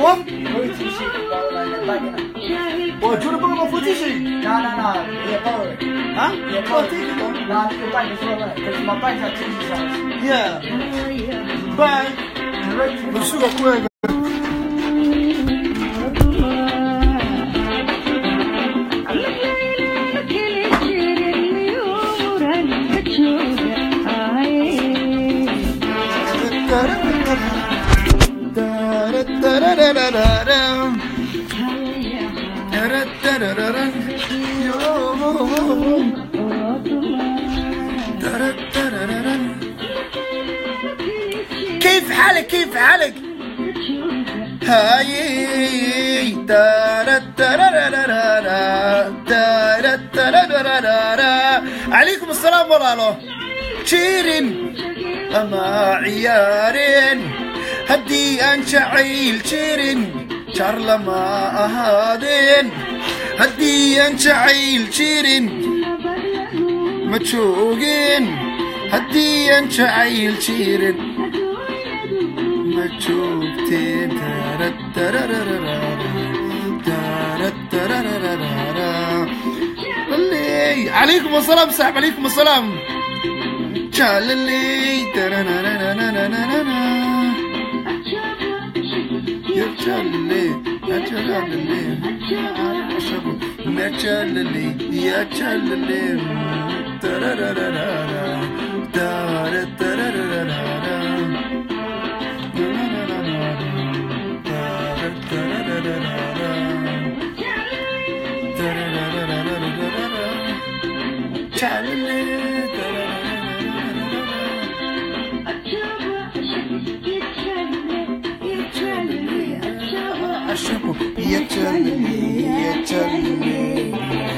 What? Going to shit about like the bike na. What? Do you want to bring up for t-shirt? Nah, nah, nah. Yeah, power. Huh? Yeah, Oh, power. take it on. Nah, the bike is all right. Because my bike's at two size. Yeah. Bye. Right. Basuga kuega. كيف حالك كيف حالك هاي تارا تارارارارا، تارا تارارارارا. عليكم السلام والله شيرين أما عيارين هدي أن شعيل شيرين شارلا ما أهادين هدي أن شعيل شيرين ما تشوقين هدي أن شعيل شيرين ما تشوقتين تارا تارارارارا، تارا تارارارارا. اللي عليكم السلام صاحب عليكم السلام تشاللي ترانانانانانانا. يا تشاللي يا تشاللي يا تشاللي يا تشاللي ترارارارارا. تارا ترارارارارا. تارا ترارارارارا. ترارارارارارا. تشاللي ترارارارارا. أشربه يتشلني يتشلني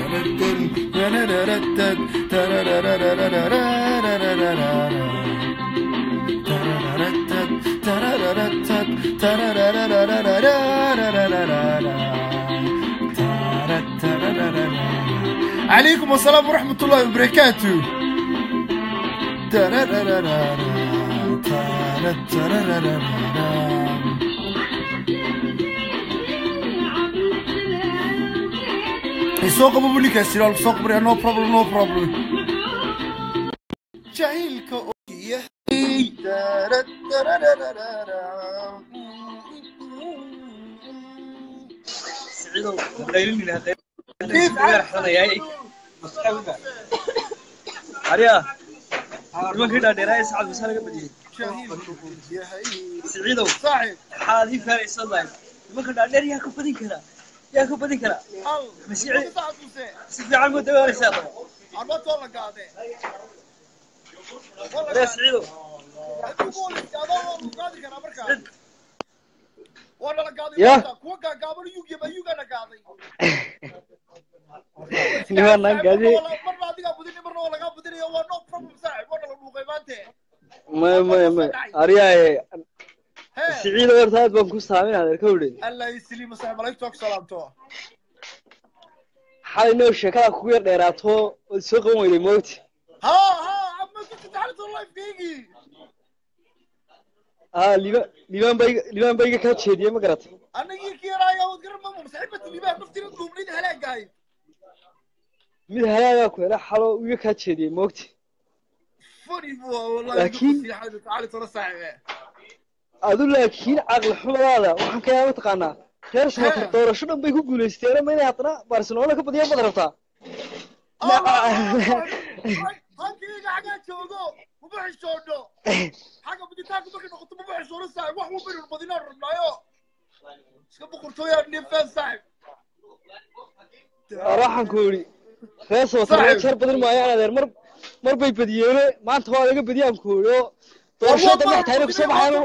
عليكم السلام ورحمة الله وبركاته soo qabo buninkaas jiraal soo qabriya no problem no problem jahiilka ogyahay سعيدو قيلني هذا كيف حنا ياي عريا ما كده ديراي سعد بس انا بدي jahiilka ogyahay سعيدو صاحب حالي فارس الله ما كده دير يا كبدين كذا يا كبدين كذا al مسيعي saacaduse si fiican ku dawaaleysaa arbatoo la gaade يا سعيدو Yeah. kuwa gaagaaban yugyaba yugana gaaday nimanaan gaadi marna adigaa budini marna waa lagaa budinaya waa no problem saaxib waa nala dhuuqay maante may may may aryaye hee siciid horta aad baan ku saamin adeer ka wdhe allah isliima saaxib malaigtoog salaamto xalay noo sheekada kugu yar dheeraato ood soo qaban weyday moogti ha ha ama ku titaxaliso lifekeygii haa liba libaan ba iga libaan ba iga kaa jeediyey ma garatay anagii kiiraaya wad garan mama saaxiibati libaa naftina duubnid halaagahay mid halaagaa ku hela xalo uu iga kaa jeediyey moogti funny bu wallahi Laakiin- titaxaliso la saaxiibe adu laakiin caqli xumadaada waxaan ka yaa mataqaanaa reer samatar Hee. doorasho dhan bay ku guulaysteeno ma inay haddana barcelona ka badiyaan baad rabtaa halkayga xagaa joogo maba xishoono xagga buditaanka markay noqoto maba xishoono saaxib wax walba badinaan rabnaayo iska boqortooyaa nifeen saaxib waxaan ku yidhi reer samatar Saaxiib. jeer badin maayaan adeer mar mar bay badiyeene maanta waa laga badiyaan ku yidhi oo doorashada dambe xitaa inay kusoo baxayaan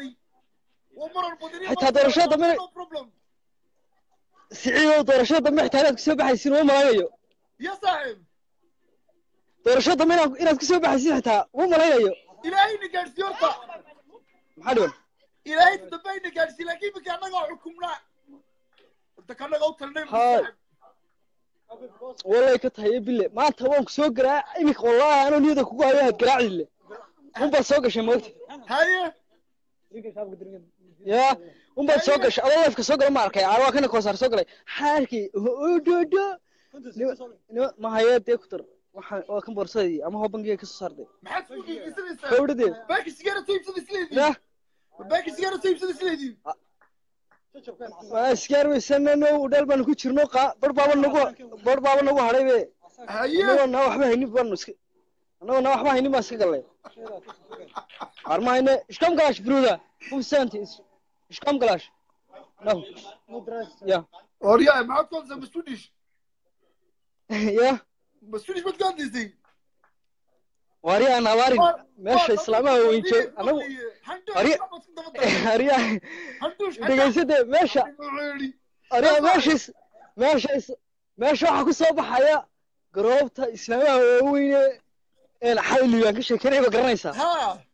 Xitaa doorashada dambe- siciidow doorashada dambe xitaa inaad kusoo baxaysin uma malaynayo ya saaxib doorashada dambe inaad inaad kusoo baxaysin xitaa uma malaynayo ilaahayna gaadhsiiyo horta maxaa dhiban ilaahay dambayna gaadhsiiy laakiin iminka annagaa xukumnaa horta kanaga u talnay Haa. wallay ka tahay bille maanta waan ku soo garaa iminka wallaahi anoo niyada kugu hayo aad garaaci le un baad soo gashay moogta haye ya unbaad soo gashay adoo lifeka soo gala ma arkay aa waa kana koosaar soo galay xaarkii ododo ma hayee dee ku dar waxaan waa kan boorsadii ama hoo bangiga kasoo saartay maxaad isku qiiqisanaysaa gabadhadee baaki sigaara soo iibsada isleedii yah baaki sigaara soo iibsada isleedii waa iskaar weysanano udheel baanu ku jirno qaa bar baaba nagu bar baaba nagu hadhay be haye annagoo naa waxba haynin baanu iska annagoo naa waxba haynin baan iska gallay arma hayne ishkam galash bruda humsanti ishkam galash no ya oryaa maxaad ku hadlaysaa masuudish ya masuudish baad ku hadlaysay wari aan abaarin meesha islaamaha weyn joog anagu Arya- ariya dhegaysade meesha ariya meeshais meeshais meesha waxaa ku soo baxaya garoobta islaamaha waaweyne een xayligaan ka sheekeynaya ba garanaysaa ha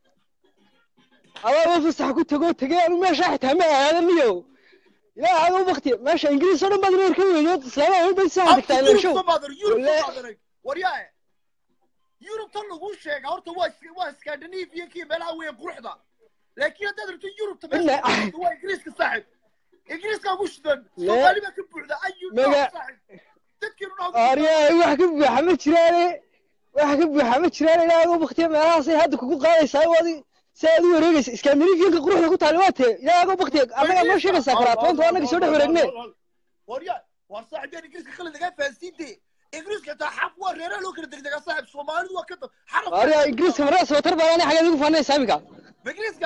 adaa fasax ku tago tegay anu meesha xitaa ma aadaniyo ilaa aada u bakti meesha ingiriis oo dhan baad reer ka weydood islaamaha weyn bay saxa tagtaa meesho Wale- waryaa yurub tan lagu sheega horta waa is- waa scandinavia kii meelaha weyn quruxda laakiin haddaad rabto yurubta Ina- meesha waa ingiriiska saaxib ingiriiska ugu shidan Le- soomaali baa ka buuxda ayu Mega- saaxib dadkeenu dhaa ariya wax ka buuxa ma jiraane wax ka buuxa ma jiraan ilaa aada u baktiya meelahaasay hadda kugu qaadaysaa wadi si aad u wareegaysa scandinavianka quruxda ku taali waa tee ilaa aada u baktiya annagaa noo sheegaysaa karaatoonta annaga soo dhex wareegne waryaa waa saaxibyaan ingiriiska kale lagaa fahansiinte ingiriiska xitaa xaf waa reeraha loo kala degdegaa saaxib soomaalidu waa ka dab xaraf ariya ingiriiska marada sabatar baa ani xageed ugu faanaysaa iminka ingiriiska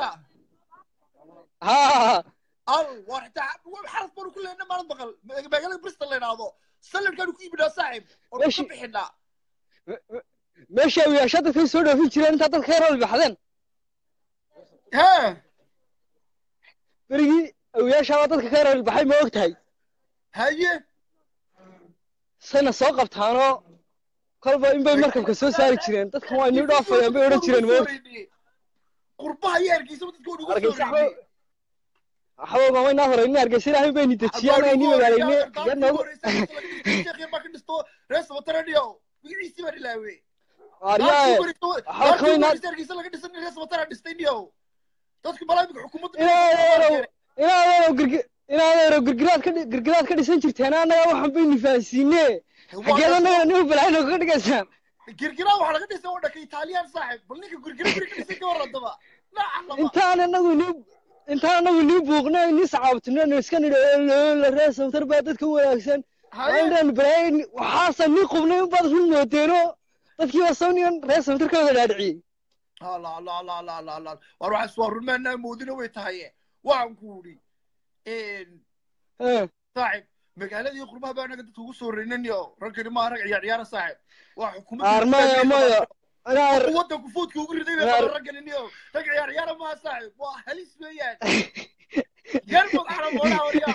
ha al waa xitaa xaraf baanu ku lehna maalin maqal magaalada bristol la idhaahdo saladkaanu ku yimidhaa saaxib oo ka Meeshi- bixinaa meesha awiyaasha dadkay soo dhoofin jireen intaa dadka ka rool baxdeen hee berigii awiyaashaaba dadka ka rool baxay ma og tahay haye sayna soo qabtaanoo kolba in bay markabka soo saari jireen dadkan waa inii dhaafayaan bay odhan jireen ma og qurbaha iyo hargeysaba dadka waa nugu Hargeysa soo reeyey waxba ma inaa horeynin hargeysa ilaahay bayni dejiyaan ay ni magaalayne yar noogu baa ka dhisto rees wataraniyo magaciisii baan ilaawe aryaaye hargeysa laga dhisan rees watara dhistay niyo dadku balaamika xukuumadda inaadeerow inaadeerow girgi inaadeerow girgiraad ka dhi- girgiraad ka dhisan jirteen annaga waxaan bayni fahansiine xageed annaga nin balaayin kaga dhigaysaan girgira waxaa laga dhisay oo dhaka italiyaan saaxib bal ninka girgira guri ka dhisay ka warradaba nacalaba intaan anagu ni intaan anagu nii buuqno nii sacaabtino iska nidho la ree sawtar baa dadka u wanaagsan haye inaan balaayin waxaasa nii qubnay unbaad run moodeeno dadkii waa sawnigan ree sawtar ka wada dhaadhiciyey la la la la la la war waxaas waa runmaanaa moodina way tahay waxaan ku idhi Eh, saaxib magaaladii qurbaha baa anaga dadka ugu soo reynaniyo raggani maa rag ciyaar ciyaara saaxib waa armaya maya inaa wadanku foodka ugu riday bay qaba raggani niyo rag ciyaar ciyaara maa saaxib waa halis weeyaan yarmod carab walaa waryaa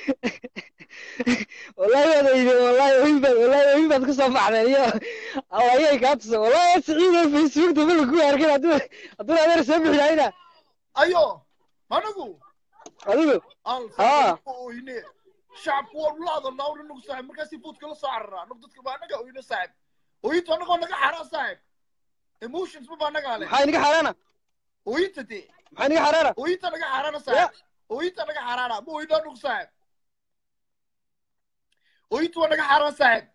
wallahi waad oyde wallahi oyin baad wallahi oyin baad kusoo baxdeen iyo allayay kaa tusa wallahi siciido facebook daba lagu arkin hadduu hadduu adeer soo bixi lahayna ayo anagu adigu al Ah. oyne shacabku waa la hadalnaa una nagu saaxib markaasi foodka la soo cararaa anagu dadka baa anaga oyne saaxib oyintu anagoo naga xaraa saaxib emotions ma baa nagaa leh maxaa inaga xaaraana oyinta dee maxaa inaga xaaraana oyinta naga xaaraana saaxib oyinta naga xaaraana ma oyinaa nagu saaxib oyintu waa naga xaaraan saaxib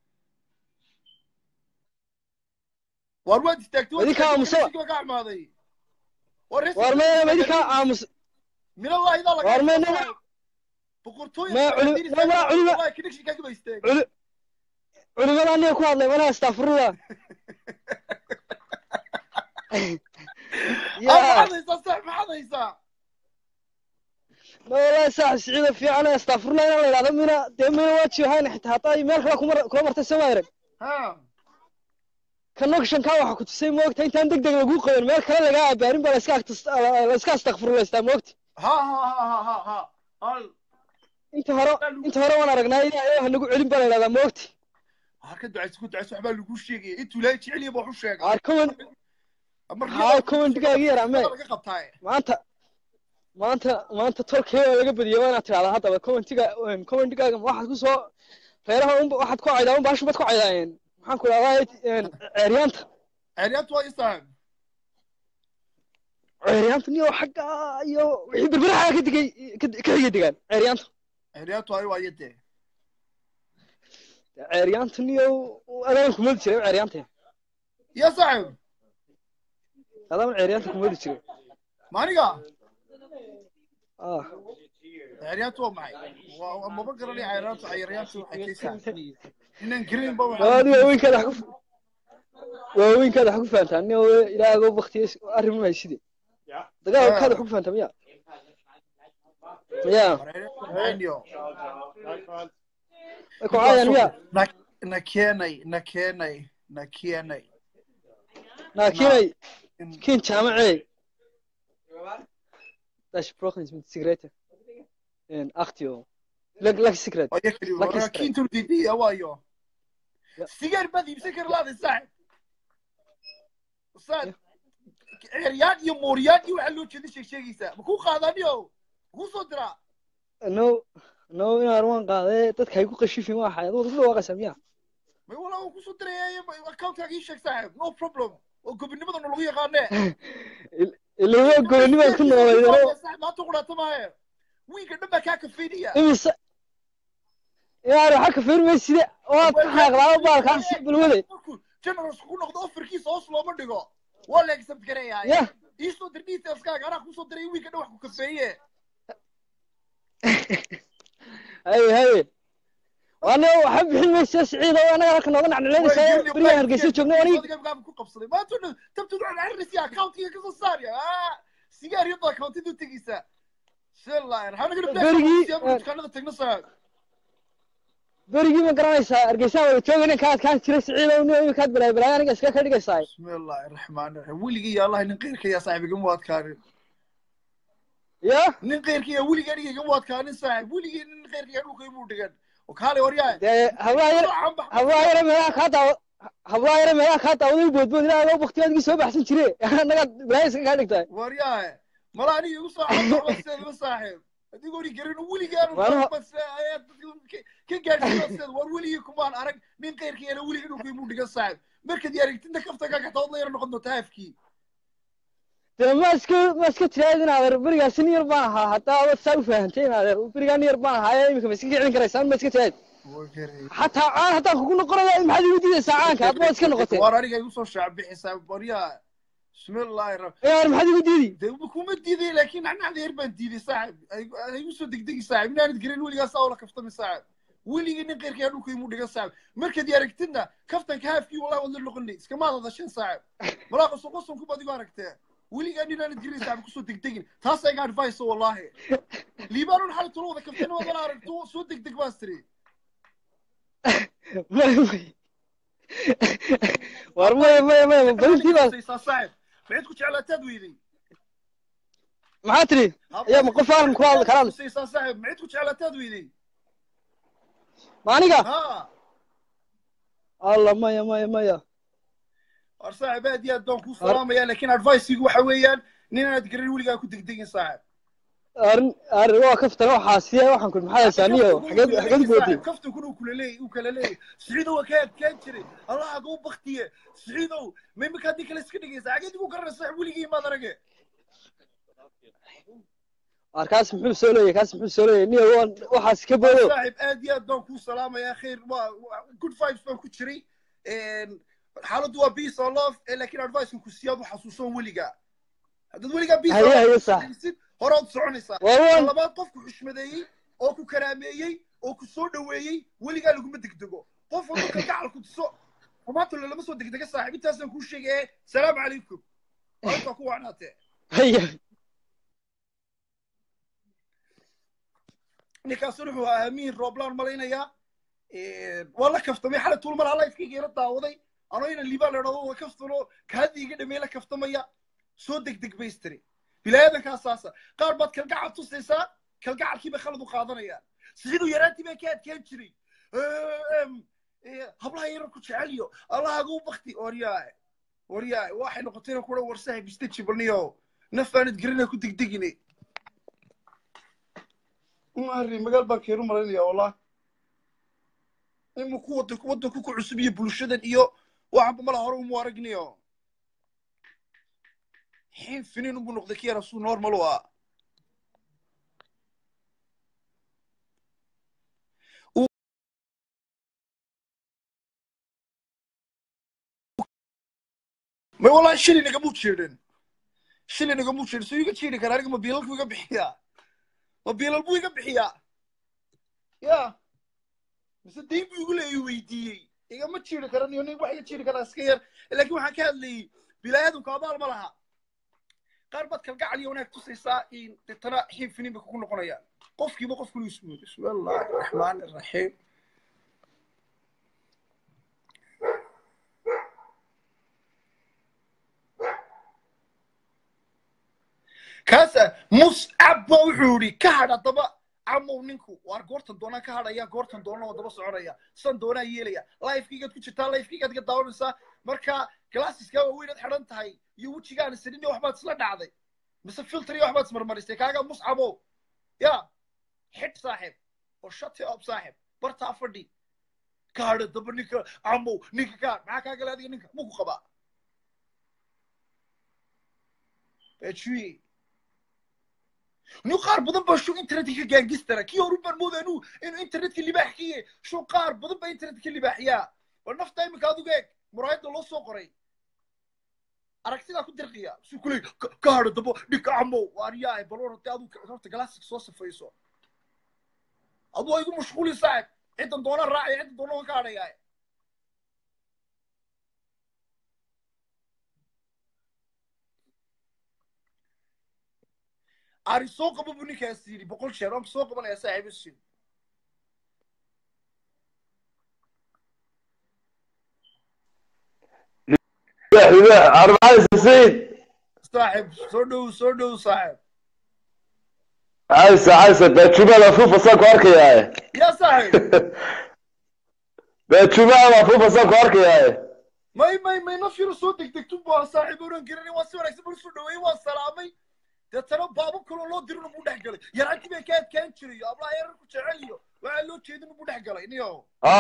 waar waad istaagtay waad Idinka istaagtay, aamusa. wareysiga waa ka amaaday Wareysiga waar waa maya istaagtay. idinka aamus minallahi idaa laga Waar hadlo maya- saaxib. boqortooyada Ma- Sacuudiga culi- istaagtay, ma- culima- wallahi connection kaaga ba istaagay. culi culimada aniga ku hadlay malaha astafurullah Ah, ya maxaad haysaa saaxib maxaad haysaa ma wallahi saaxib siciida fiican astafurullah inaan la idhahdo mina dee mina waa jihayn xitaa hataa meel kale kumar kula martay soo maarag ha connection-kaa waxa ku tusay moogta intaan deg deg lagu qaban meel kale lagaa abaarin baa laiska agtas- la iska astakfurulaystaa moogta ha ha ha ha ha ha al inta hore inta hore waan aragnaa ilaahay ha nagu celin baa la idhahdaa moogta har ka ducayso ku ducayso waxbaa lagu sheegaya intuu ilaahay jecel yahay baa wax u sheegay aar kuwan Markii haa kuwandigaaga yar ame laga qabtaaye maanta maanta maanta tolkee waa laga badiyay waa inaad tidhahdaa haddaba commentiga commentigaaga waxaad ku soo reeraha unba waxaad ku caydaa unba hashubad ku caydaayeen maxaan ku idhahdaa ceeryaanta ceeryaantu waa isaan ceeryaantu niyo xagga iyo wixii berberaha ka digay ka ka xigay degaan ceeryaantu xeryaatu ay waaye dee ceeryaantu niyo adaan kumadi jiray ceeryaanta ya saaxib adaan ceeryaanta kumadi jiray maaniga ah xeryaatu waa maxay waa waa- maba garanay xeryaatu xeryaatu waxay kaysaa inaan green ba waadi waaweynkaada wax ku waaweynkaada wax ku fahantaa niyo ilaahago baktiye arrin ma hayside dagaalkaada wax ku fahantaa miya miya waxayniyo way ku caayaan miya na na keenay na keenay na keenay naakinay kin jaamacey dash broken mit sigarette en achtio lag lag secret oo yakri Lucky waa strike. kiintu didiya waayo Ya. sigaar baad iibsan kari lahaday saaxib saad ceryaan iyo mooryaan iyo waxaa loo jeeda sheeg sheegaysaa ma kuu qaadaniyo kuu soo diraa no no inaan waan qaaday dadka ay ku qashifin waa xayad wada dhawaaqaysa miya may walaa waan kusoo diraya accountaaga ii sheeg saaxib no problem oo gobinimadana lagu yaqaane ilaa gobonnimaad ku noolaydano saaxib maanta qudhaata maahe wiinka dhan baa kaa kafeynaya imise inaan waxa ka fiirmay side waad ka xaaqdaa baalkaas balwade markuu generals ku noqdo offerkiisa hoos looma dhigo waa la accept gareeyaa ya iisoo dir detailskaaga anaa kusoo diray wiinka dhan wax ku kafeeye haye haye waana waxa bixin maysa siciid oo anaga halka nooga nacnacleynaysa berigaan hargeysa joogno aniga ku qabsaday maanta dhan tabtu waxaan arrinaysa accountiga kasoo saarya sigaar iyadoo accountida u tegeysa shillair Berigii, hanagana dukaanada tagna saa berigii ma garanaysaa hargeysaan wada joogayna kaad kaan jiray siciid oo nin imikaad balaay balaay aniga iska ka dhigaysaa bismillahi raxmaani raxiim weligii ya allahi nin qeyrka yaa saaxib igama adkaanin ya nin qeyrka yaa weligii aniga igama adkaanin saaxib weligii nin qeyrka yaa dhulka imuu dhigan oo kaale waryaa dee hablaha yar hablaha yare meelaha kaa daawa hablaha yare meelaha kaa daawaday boodbood ilaa adoo baktiyaadgii soo baxsan jire annaga balaay iska kaa dhigtaa waryaa mala aniga igu soo caabaseedaba saaxib adigoo ni garin weligaan Waana- ka gaadhsiibaseed war weligii kumaan arag nin qeyrka yana weligii dhulka imuu dhigan saaxib markaad aragtinta kaftaga gataod la yar noqon doonta haafkii dee ma iska ma iska tiraad in adeer berigaasi nin yar baan ahaa haddaa wad saa u fahamtay in adeer berigaa nin yar baan ahaa ee imika ma iska kicin karaysaan ma iska tiraad xataa caan haddaan kugu noqonaya maxaad igu diidaysaa caanka hadba waad iska noqotee war aniga igu soo shaabixisaa waryaa bismillahi ra yaar maxaad igu diidi de kuma diiday laakiin nacnacda yar baan diiday saaxib ay igu soo degdegi saaxib inaanad garin weligaa saa ula kaftami saaxib weligii nin qeyrka yaa dhulka imuu dhigan saaxib markaad i aragtidna kaftanka haafkii wallahi waad la noqonay iskama hadasheen saaxib walaa qoson qosonku baad igu aragtee weligaa ninaanad garin saaxib kusoo degdegin taas iga advice wallahi liibaanun xali tula wada kaftana wadana aragto soo degdeg baas tiri may may war maya maya maya balintii baa saaxib maxaad ku jeclaataad weyday maxaa tiri ayaa ma qof aanan kula hadli karaan saysaa saaxib maxaad ku jeclaataad weyday ma aniga ha alla maya maya maya war saaxib aad iyo aad baan kuu salaamaya laakiin adviceigu waxa weeyaan ninaanad garin weligaa ku degdegin saaxib arrin arrin waa kaftana waxaa siya waxaan ku maxaa haysaa niyo xageed xageed boodey kaftankuna uu kula leeyay uu kala leeyay siciidow waa kaa adkaan jiray allah aguu baktiye siciidow ma imika haddii kale iska dhigaysa xageed igu garanaysa saaxib weligii maad arage war kaas muxuu soo leeyahay kaas muxuu soo leeyahay niyo waan waxaas ka boodo saaxib aad iyo aad baan kuu salaamayaa khayr waa waa- good vibes baan ku jiray xaaladdu waa peace or love eh, laakiin adviceka ku siyaad u xasuusan weligaa haddaad weligaa peace or haye love haye sax xasuusid horaad soconaysaa war waan labaad qofku xushmadeeyey oo ku karaameeyey oo ku soo dhoweeyey weligaa laguma degdego qof walba kalgacal ku tuso xumaanta lama soo degdega saaxiib intaasaan kuu sheegay ee salaamu calaykum maalintaa ku wacnaatee haye ninkaasuna wuxuu ahaa amiin rooblaan malaynayaa waa la kaftamay xalay tuulmar halifkayga ila daawaday anoo inan liibaan la idhahdo waa kaftano kaadii iga dhamey la kaftamaya soo degdeg baystiri bilaayadankaa saasa qaar baad kalgacal tusaysaa kalgacalkii bay khalad u qaadanayaan siduu yaraantii baa ka adkaan jiray hablaha yarar ku jeceliyo allahaguu bakti waryaay waryaay waxay noqotayna kura warsahay bistajibalniyo nafaanad garina ku degdegine mari magaal baan keenu malaynaya wallah imu ku wadanku wadanku ku cusub iyo bulshadan iyo waxanba mala hore umu aragniyo xiin finiin unbuu noqday ki yara suu normal u ah may wallahi shilin igamu jirin shilin igamu jirin suu iga jiri kara aniga ma biilal buu iga bixiyaa ma biilal buu iga bixiyaa ya mise dayn buu igu leeyahy weydiiyey igama jiri karan iyo nin wax iga jiri karaa iska yar laakiin waxaan ka hadlayey bilaayadunka abaal ma laha qaar baad kalgacal iyo wanaag tusaysaa in deetana xiin finiin bay kugu noqonayaan qofkiiba qof kulu ismu bismillahi raxmaani raxiim kaasa muscab ba wuxuu yidhi ka hadh haddaba camow ninku waar goortan doonaan ka hadhaya goortan doonana waa daba soconaya san doonaa yeelaya lifekeygaad ku jirtaa lifekeygaad iga daawanaysaa marka glasseska waaweynaad xidhan tahay iyo wejigaan sidhin waxbaad isla dhacday mise filter iyo waxbaad ismarmarisay kaaga muscabow ya xidh saaxib oo shati up saaxib bartaa fadhi ka hadha daba ninka camow ninka ka hadh maxaa kaa gala adiga ninka muku qabaa bejuye nin qaar badan baa shuu internetka ka gaangistara kii horu baan moodaa inuu inuu internetka libaax kiye shuu qaar badan baa internetka ka libaaxiyaa war nafta iminka adigu eeg muraayadda loo soo qoray aragtidaa ku dirqiya suu kuley ka hadho dabo dhinka camow waaryahay bal war hadii adu horta galaasika soo safayso adu waa igu mashquuli saaxib ciddan doona raacaya ciddan doona waan ka hadhayaa ari soo qabo buu ninkaas yidhi boqol jeer waan soo qabanaya saaxiibasiin arbacada sisiid saaxib soo dhow soo dhow saaxib caysa caysa beejumada fuufasaan ku arkayaaye yaa saaxib beejumada fuufasaan ku arkayaaye may may may nafyaro soo degdegtu baa saaxiib oran garanay waa si wanaagsan buu soo dhaweeyey waa salaamay deetana baabo kaloo loo dirina buu dhex galay yaraantii bay ka adkaan jiray iyo ablaha yarar ku jecel iyo waxaa loo jeedin buu dhex galay niyo ha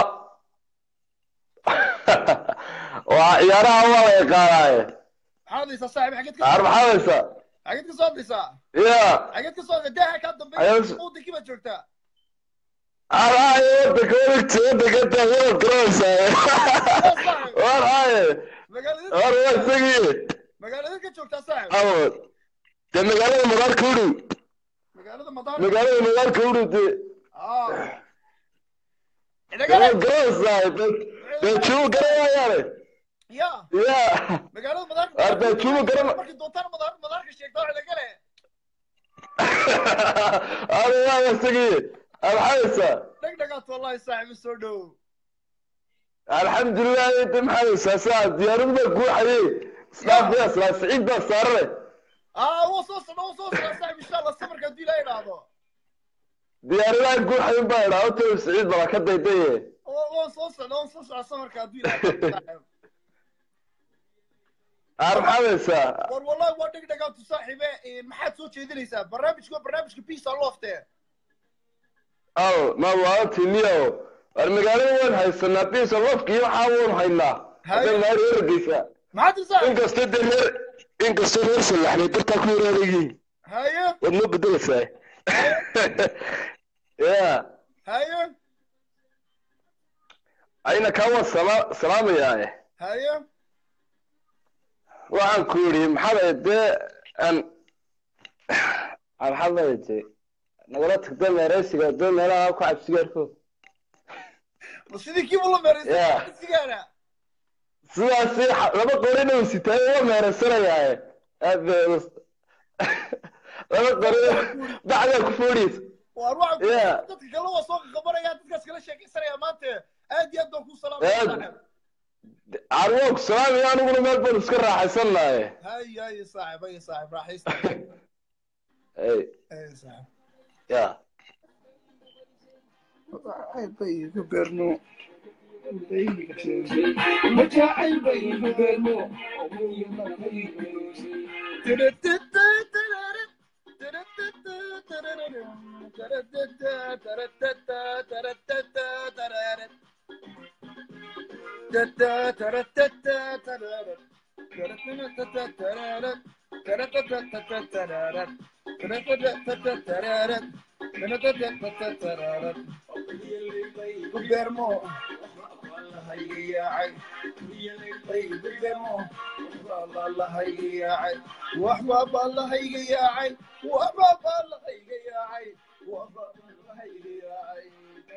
waa ciyaaraha waa la yaqaanaaye maxaad hadlaysaa saaxiib xageed ka ar maxaad haysaa xageed ka soo hadlaysaa ya xageed ka soo hadlaysaa daaha kaa dambeeya Ayaan- wadankii baad joogtaa araaye wadanka wadanka wadanka taaganaad garanaysaa war haaye magaalada war waa isagii magaalada ka joogtaa saaxiib awood dee magaalada madaarka u dhow magaalada madaar magaalada madaarka u dhow dee ah waad idagale garanaysaa beejumu garanayaane ya ya magaalada madaar Arda, Juma garama- markii doontaan madaar madaarka sheegtaa idagale ada waa isagii alxaysa dheg dhagaat wallahi saaxiib soo dhow alxamdulilah inta maxaysa saa diyaaradu baa guuxaye isdhaafaya islaa siciid baa saarane ah waa soo socda waa soo socda saaxiib insha allah safarka haddii ilaa idhaahdo diyaaradaha guuxayin baa idhaa ota siciid bala ka daydaye oo waan soo socda waan soo socda safarka haddii ilaa idhaahdo saaxiib ar maxaadaysaa war wallahi waa dheg dhagaatu saaxiibe maxaad soo jeedinaysaa barnaamijku waa barnaamijka peace lofte al ma waalatiniyo war magaalada waan haysanaa bisa lofka iyo waxaa waan haynaa hadda maar ergeysa maxaad tirsaa inkastoo dee reer inkastoo reer salaxnay dartaa ku yaraadayiin haye waad noo bedelaysaa ya haye ayna kaa waan sala salaamayaa haye waxaan ku yidhi maxaad dee aan maxaad leedahay nagala tagta meeraysiga dee meelaha ku cabsigaarko ma sidii kiiba la meeraysay Yeah. sigaara sidaasi xa- laba qorina uu sitaayo waa meeraysanayaaye aad bay u- laba qorina bacdaa ku foodhiysa waar waxaan ku Yeah. dadka kale waa soo qabanaya dadkaas kala sheekaysanaya maanta aad iyo aad baan kuu salaamaya Aad. saaxiib carwoog salaamiyo aniguna meel baan iska raaxaysanaye haye haye saaxiib haye saaxiib raaxaysta Ey, haye saaxiib ya Gubermo. Hayyaacay. Gubermo. Allahayga yaacay. Waxbaaba Allahayga yaacay. Waxbaaba Allahayga yaacay. Waxbaaba Allahayga yaacay.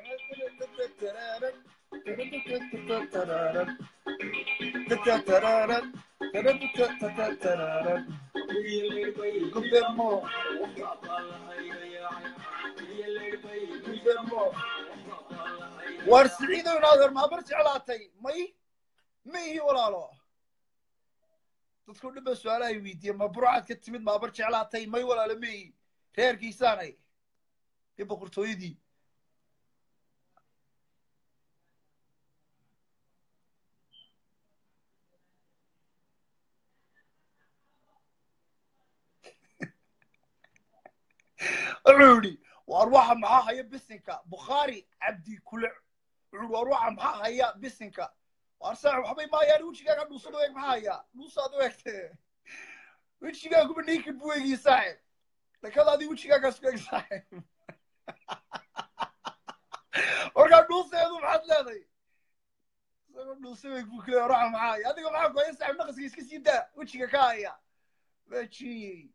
Gubermo. Gubermo. war siciidow inaadeer maabar jeclaatay may ma ihi walaalo dadku dhanba su-aalahay weydiiye ma burcad ka timid maabar jeclaatay may walaalo ma ihi reerkiisaanay iyo boqortooyadii wuxuu yidhi war waxa maxaa haya bisinka bukhaari cabdi kule wuxuu war waxa maxaa haya bisinka war saax waxbay maayaan wejigaaga dhuusada eeg maxaa haya dhuusaad u egtee wejigaaguba naked buu eegii saaxib dhakadaadii wejigaagaas ku eeg saaxib markaa dhuuseedu maxaad leeday isagoo dhuuse eeg buu kule war waxa maxaa haya adiga maxaa ku haya saaxib naqaska iska sii daa wejiga ka haya wejiyey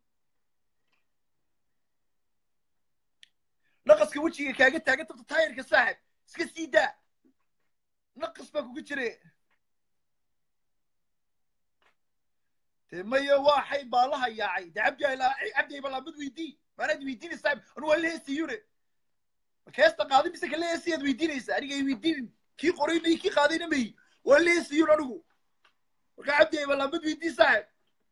naqaska wejiga kaaga taagan tabta taayirka saaxib iska sii daa naqas baa kugu jire dee maya waxay baalaha yaacay de cabdi cabdi balaamad weydii maanaad weydiinay saaxib anu waa leesiyune keesta qaaday mise ka leesiyaad weydiinaysa aniga ay weydiinin kii qorayna iyo kii qaadayna mayi waa leesiyun anigu marka cabdi ay balaamad weydii saaxib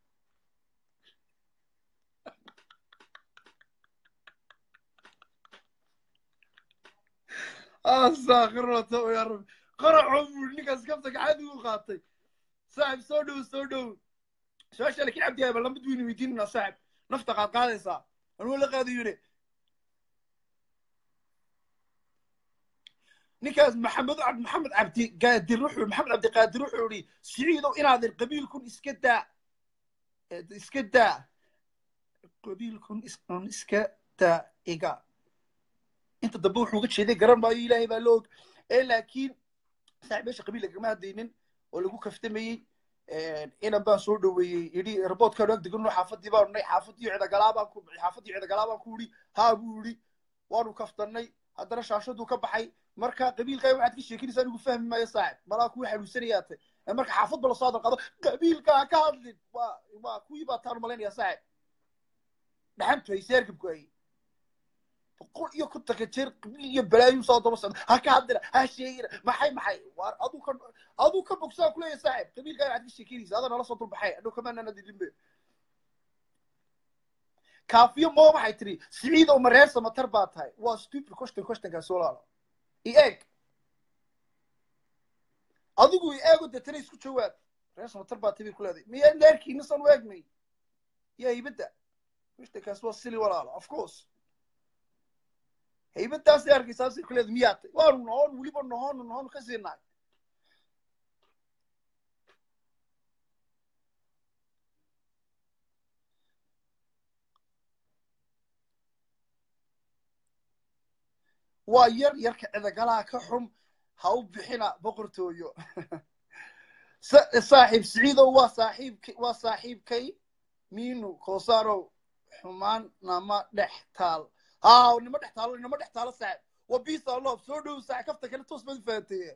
astakhirata ya rabbi qaracoo buuri ninkaas kafta gacadi u qaatay saaxib soo dhow soo dhow su-aasha lakin cabdi ayba lamid weynu weydiinana saaxib nafta qaad qaadaysaa anuu la qaadayune ninkaas maxamed maxamed cabdi qaadir wuxuu maxamed cabdi qaadir wuxuu yihi siciidow inaadan qabiilkun iska daa iska daa qabiilkun iska daa iga inta dambe wuxuu uga jeeday garan maayo ilaahay baa la og ee laakiin saaxib meesha qabiil lagama hadlaynin oo lagu kaftamayey inan baan soo dhoweeyey yidhi raboodkaanu ag degano xaafadii baanu nay xaafadii cidagalaabaan ku xaafadii cidagalaabaan ku yidhi haa buu yidhi waanu kaftannay haddana shaashaduu ka baxay marka qabiilkaa waxaad ka sheekinaysaa anigu fahmi maayo saaxib malaa kuwii xanuunsanayaa tay marka xaafadba lasoo hadal qaado qabiilkaa ka hadlin waa waa kuwii baa taanu malaynaya saaxib dhaxantu hay seergabku hay boqol iyo kontonka jeer qabiil iyo balaayu soo daba socda ha ka hadlina ha sheegina maxay maxay waar aduu ka aduu ka bogsaa kuleeya saaxib qabiilkaa waxaad ka sheekinaysa adaa nala soo dulbaxay adhow kamaanana dilinbe kaafiyo moo waxay tiri siciidow ma reer samatar baa tahay waa stupid question questionkaas walaalo i eeg adigu i eego deetana isku jawaab reer samatar baa tahay bay ku leedahay miyaa leerkiina san u eegnay yaa haybadda questionkaas waa sili walaalo of course haybadaasay arkaysaasay ku leedahay miyaa tay waanu nohon weliba nohonu nohonu ka siinaay waa yar yarka cidagalaha ka xum ha u bixina boqortooyo saaxiib siciidow waa saaxiibk waa saaxiibkay miinu koosarow xumaan nama dhex taal haa nima dhex taalo nima dhex taalo saaxib waa bisa loob soo dhow saaxib kafta kale toos baad fahanteeye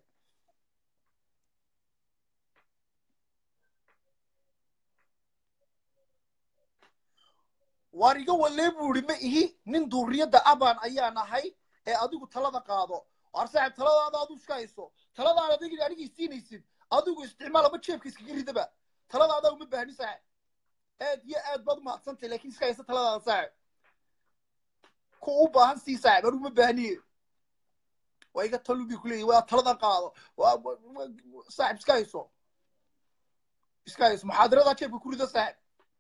waar iga walee buu ihi ma ihi nin duuriyadda aban ayaan ahay ee adigu talada qaado waar saaxib taladaada adu iska hayso taladaada adig anigii siinaysid adigu isticmaal ama jeebka iskaga ridaba taladaada uma baahni saaxib aad iyo aad baad umahadsantay lakin iska haysa taladaada saaxib ku u baahan sii saaxib anigu ma baahniye waa iga talubi kuleeyahy waa taladan qaado saaxib iska hayso iska hayso muxaadaradaa jeebka ku rida saaxib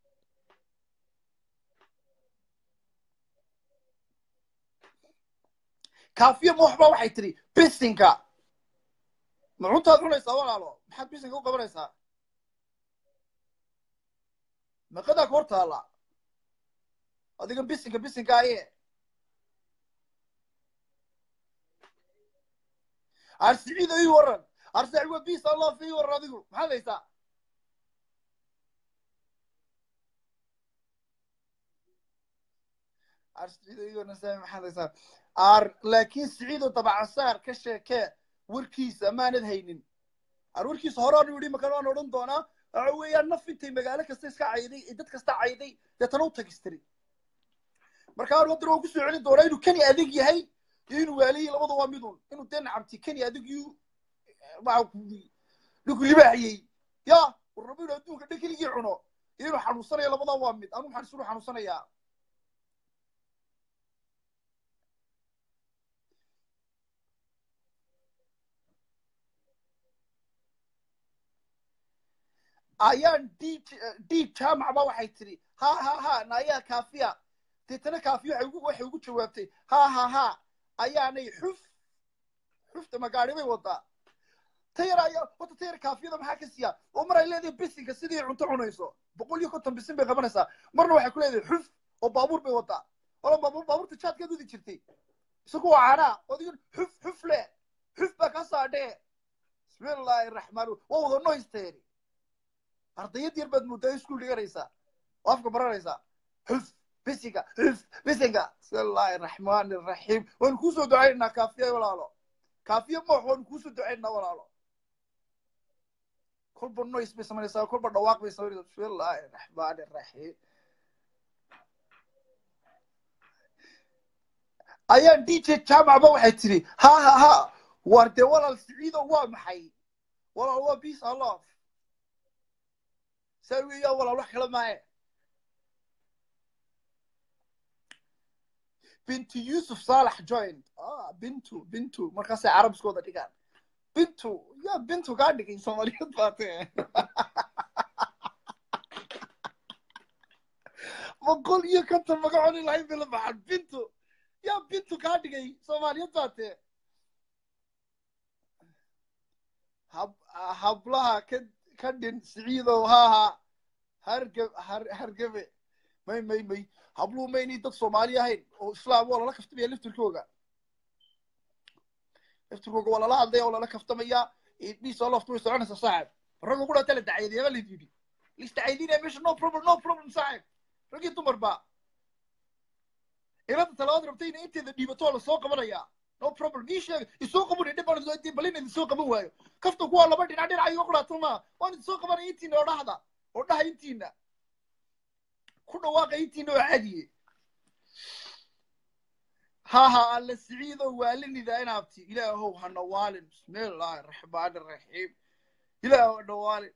kaafiya mooxba waxay tiri bisinka ma cuntaad cunaysaa walaalo maxaad bisinka u qabanaysaa meeqadaa ka hor taalla adigan bisinka bisinka aye arsiciido ii waran arsaci waa bis allah ii waran adigu maxaad haysaa arsiciido ii waran saami maxaad haysaa ar laakiin siciido dabacasaar ka sheekee warkiisa maanad haynin ar warkiisa horaanu yidhi makan waan odhan doonaa waxa weeyaan naf intay magaalo kasta iska cayday ee dad kasta cayday deetana u tagistiri marka anu haddana waan kusoo celin doonaa inuu keni adig yahay iyo inuu waaliyi labada waa midun inuu dee nacabti keni adig yu dhinku libaaxiyey ya war rabo inuu adduunka dhan keligii cuno iyo inuu xanuunsanayo labadaa waa mid anu maxaan isunu xanuunsanayaa ayaan d d jaamac ba waxay tidhi ha ha ha naayaa kaafiya deetana kaafiya waxay ugu waxay ugu jawaabtay ha ha ha ayaanay xuf xufta magaari bay wadaa tayar ayaa wata tayar kaafiyada maxaa ka siiya oo mar ay leedahay bisinka sidii cunto cunayso boqol iyo konton bisin bay qabanaysaa marna waxay ku leedahay xuf oo baabuur bay wadaa wala baabuur baabuurta jaadkeed wadi jirtay isagu waa caanaa odigan xuf xuf le xuf baa ka saadhee bismillaahi raxmaan waa wada noysteeri ardayad yar baad muddaa iskuul dhiganaysaa oo afka baranaysaa xuf bisinka xuf bisinka bismillaahi raxmaani raxiim waanu kuusoo ducaynaynaa kaafiya walaalo kaafiya moox waanu kuusoo ducaynaynaa walaalo kolba noys bay samaynaysaa kolba dhawaaq bay samaynaysaa bismillaahi raxmaani raxiim ayaan d j jaamacba waxay tidhi ha ha ha war dee walaal siciido waa maxay walaal waa peace and love saa weeyaan walaal wax kala maaye bintu yusuf saalax joint ah bintu bintu markaasay carabskooda dhigaan bintu yaa bintu kaa dhigay soomaaliyad baate boqol iyo konton magaconi lahayn bay la baxan bintu yaa bintu kaa dhigay soomaaliyad baate hab hablaha ka ka dhin siciidow haaha hargeb har hargebe may may may habluhu maynay dad soomaali ahayn oo islaam waa lala kaftamaya laftirkooga laftirkooga waa lala hadlaya oo lala kaftamaya dhiisoo loftu way soconaysa saaxib ragga ku dhata la dacayadeya ba layd yidhi lisdacaydinaya meesha no problem no problem saaxib raggii dumar ba ilada talabaad rabtayna inteeda dhiibatoo la soo qabanaya no problem ii sheeg isoo qaban dhib baan bal in idinsoo qaban waayo kafta kuwaa laba dhinac dhinac iga qudhaato ma waan idinsoo qabanaya intiina oo dhahda oo dhaha intiina ku dhawaaqa intiina oo caadiye ha ha alla siciido waalinida inaabti ilaahow ha nawaalin bismillaahi raxmaani raxiim ilaahow ha nawaalin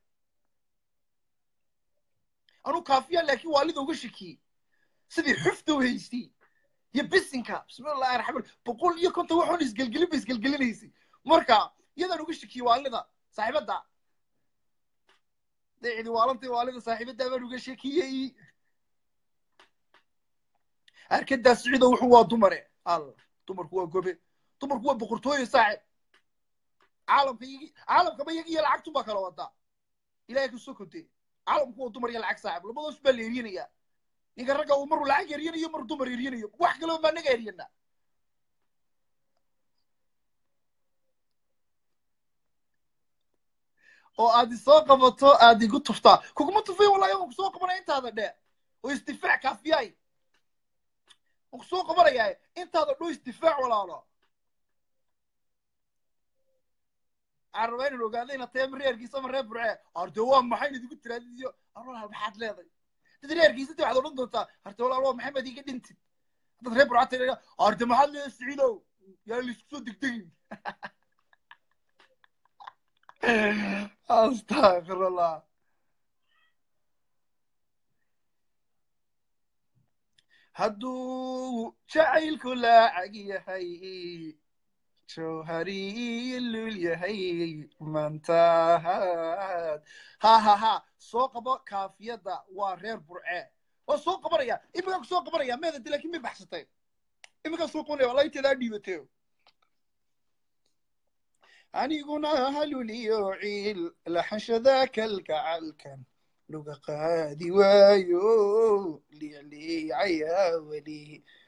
anu kaafiya laakiin waalida uga shakiyey sidii xufta u haystay iyo bisinka bismillahi raxmaan boqol iyo konton waxoon isgelgelin ba isgelgelinaysay marka iyadaan uga shakiyey waalida saaxiibadda daycidi waalantay waalida saaxiibadda baan uga shakiyey arkadaa siciido wuxuu waa dumare al dumarku waa gobe dumarku waa boqortooye saaxib caalamka iyagi caalamkaba iyaga iyo lacagtun baa kala wadaa ilahay kasoo kontee caalamku waa dumar iyo lacag saaxib labadoos baa la eryanaya ninka ragga uu maruu lacag eryanayo maruu dumar eryanayo wax kaloo baa naga eryana oo aad isoo qabato aad igu tuftaa kuguma tufay wallahi waan kusoo qabanaya intaada dhe oo isdifaac kaafiyay waan kusoo qabanayaa intaada dho isdifaac walaalo waxaan rabaa inaan ogaada inaad tahay ama reerkiisa ama reer burcee arde waa maxay inaad igu tiraadiyo ar walaal maxaad leedahay dad reerkiisa ti waxaad odhan doontaa arde walaal waa maxamed iga dhintid haddaad reer burcaa tiri arde maxaad leedahay siciidow yaa laisku soo degdegin astaqfirullah hadduu jacaylku laacag yahay jawhariyilul yahay mantahaad ha ha ha soo qabo kaafiyadda waa reer burcee waa soo qabanaya iminkaan kusoo qabanaya meedadi laakiin may baxsatay iminkaan soo qabanaya wallahi inteedaa dhiibatay aniguna haluliyo ciil laxashada kalgacalkan luga qaadi waayo liicliicayaa weli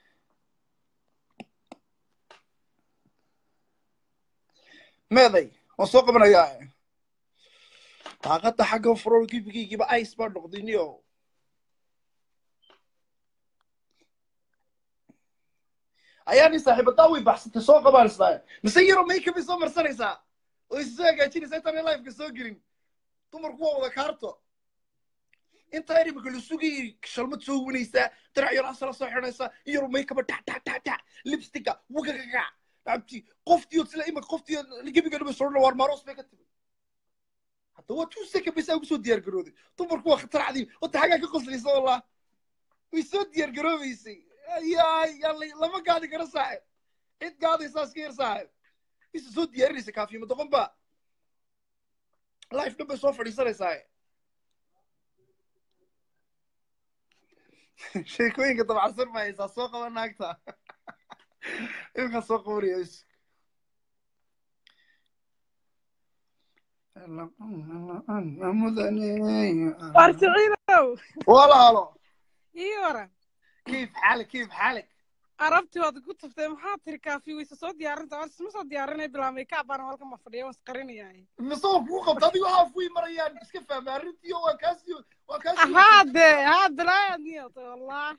meeday waan soo qabanayaa daaqada xagga furol gibigaygiiba ice baa noqdiniyo ayaani saaxiibadaa way baxsatay soo qabaanaysaa mise yaro makeup ay soo marsanaysaa oo is soo hagaajinaysaa intaan lifeka soo gelin dumarku waa wada kaarto intaa yar imika la sugayay shalmad soo winaysaa dirac yar asala soo xidhanaysaa in yaro makeupba tac tac tac tac lipsticka wagagaga abti qoftiyo sila imika qoftiyo gebigeedaba soo waar maaroos bay ka timi hadda waa two second bay saa ugu soo diyaar garooday dumarku waa khatar cadiim wata xagaa ka qoslaysa wallah way soo diyaar garoobaysay yaay yalla lama gaadi karo saaxib cid gaadaysaa iska yar saaxib isa soo diyaarinaysa kaafiyama doqon ba life dhan bay soo fadhiisanaysaa sheekooyinka dabacsan ma haysaa soo qaba naagta imkaa soo qabanaya is war siciidow walaalo ii waran كيف حالك كيف حالك arabtii waad ku taftay maxaa tiri kaafi wayse soo diyaarinta war isma soo diyaarinay bilaa makeup baan halkan ma fadhiya waan isqarinayaa misoo kuu qabta adigo haaf way marayaan iska fahma arrintii waa kaasi waa kaasi haade haa bilaayaad niyata wallah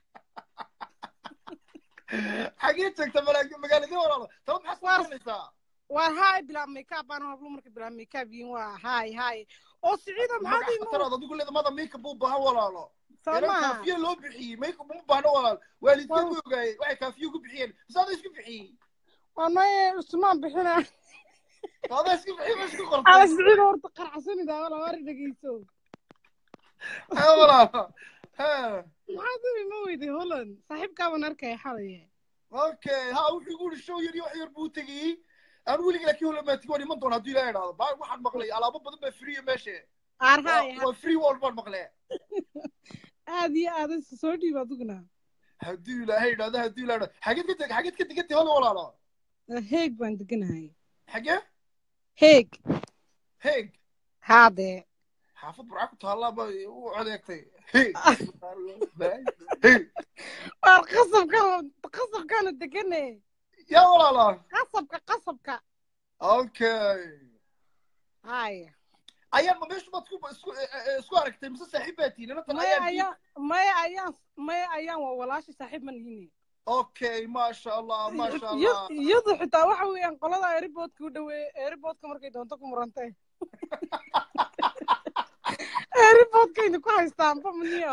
xagee joogta malaag magaaladii walaalo taba maxaa soo garanaysaa war haay bilaa makeup baan hablo marka bilaa makeup yiin waa haay haay oo siciido maxaad magac imu khataraad adigu leeda mada makeup u baahan walaalo soo inan maha kaafiye loo bixiyey makeup uma baahno walaal waalidkeed way ogaayeen waxay kaafiye ugu bixiyeen mise adaa isku bixiyey waa maye usmaan bixina adaa isku bixiyey ma isku ala qortay siciido horta qarxasanidaa wala war dhegeyso ha walaalo ha maxaad u ima weyday holland saaxiibkaaban arkaya xalaya okay ha wuxuu igu yidhi show yar iyo wax yar buu tegeyey aan weligii laakiin holamatig waan iman doona hadduu ilaa idhaahdo baa waxaan maqlay alaabo badan baa free meesha aar waa haay waa free wall baan maqlee aad iyo aad isa soo dhiib aduguna hadduu ilaahay idhaahdo hadduu ilaa idhaahdo xageed ka teg xageed ka tegantay hola walaalo heeg baan deganahay xagee heeg heeg haadee xaafad burca ku taallaa ba u codeegtay heeg heeg waar qasabkan qasabkaanu degane yaa walaalo qasabka qasabka okay haya ayaan ma meeshu baad isku isku isku aragtay mise saaxiib baa tihiin inanta maya ayaan ayaan maya ayaan maya ayaan waa walaashi saaxiib ma nihine okay maasha allah maasha allah iyadu xitaa waxa weeyaan qolada airboodka u dhaweeye airboodka markay doonto ku murantay airboodkayna ku haystaanba maniyo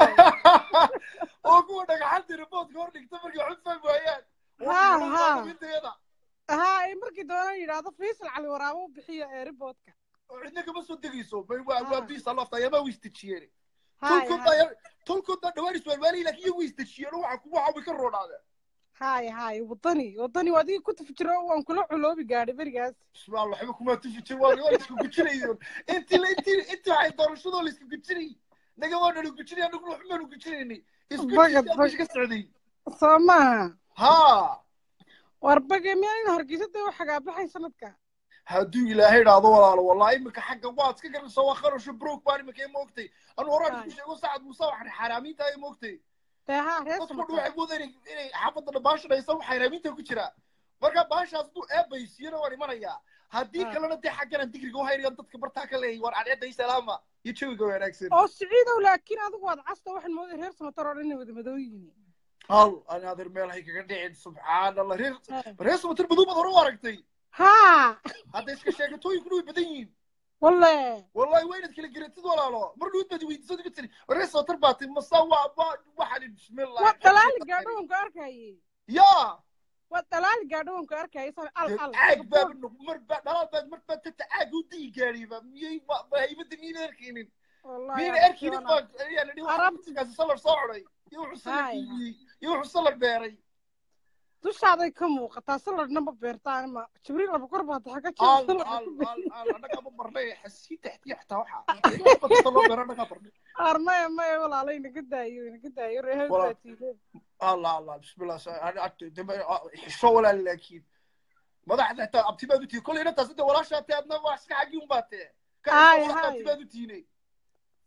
oo kuwa dhagaxanta riboodka hor dhigta markay waxu fahmi waayaan Ha, ha. inteeda haa ay markii doonaan yidhaahdo faisal cali waraabo u bixiyo airboodka oo cidna kama soo degayso bay waa waa biisa lafta ayamaa way istejiyeen Haya, tolkooda ayaa tolkooda dhawaan iswaalwaalay laakiin iyagu way istejiyeen oo waxa ku waxa way ka roodhaadeen haya haya wadani wadani waa adiga ku tafjiro waan kula culoobi gaadhay berigaas bismillah waxba kuma tufijin waa waa isku gujinayo intii la intii intii waxay doorashadoo la isku gujinay naga waa dhalo gujinay anagu waxba maanu gujinaynay isku Bagad, jisay bagad. ka socday soo maaha ha war bage miyaa in hargeysa dee u xagaabaxay sanadka hadduu ilaahay idhaahdo walaalo wallahi imika xagga waad iska garanaysaa waa qarasho brook baan imika ima ogtay anu horaan isku sheego sacad muuse waxaan xaaraamiinta ima ogtay dee haa reer dadku dhan samata waxay moodeen inay inay xaafadda dhan baashan haysa wax xaaraamiinta ku jira marka baashaas hadduu eebaysiyana waan imanayaa haddii Ah. kalena dee xagganan digriga u haynayaan dadka bartaa ka leeyahy waan cadceedda salaama iyo jawiga wanaagsan oo siciidow laakiin adigu waad casta waxaan mooday reer samatar oo dhan inay wada madooyihiin hal ani adeer meel hay kaga dhicin subxaan allah reer reer samatir madow baad hore u aragtay haa hadda iska sheegatooyinkuna way badan yihiin walle wallahi waa inaad kala geratid walaalo mar dhuud baad weydiisad uga tiri reer samatir baa ti masa waa waa waxaan bismillah waa dalaali gaadho waan ku arkayay yaa waa dalaali gaadho waan ku arkayay san al al caag baaba noq mar baa dhalaal baad mar baa tata caag u dii gaadhiba miyay ma ma haybada miyayna arkaynin wallahi miyayna arkaynin baa ayaa la dhihi Arab- waxaa salar soo coday iyo wuxuu salar Hay. iibiyey iyo wuxuu salar beeray dushaaday ka muuqataa saladna ma beertaan ma jibriil laba kor baa taxa ka al jira al al al annaga ma barnay xasii taxtiya xataa waxaa loo beera annagaa barnay ar maya maya walaalay inaga daayo inaga daayo reehel Walaal. baa tiide allah allah bismillah xisho walaal laakiin madaxda xitaa abti baad u tihi kollay inantaas inta walaashaa tee adna waa iska xaggi un baa tee Hay, ka hay. abti baad u tihinay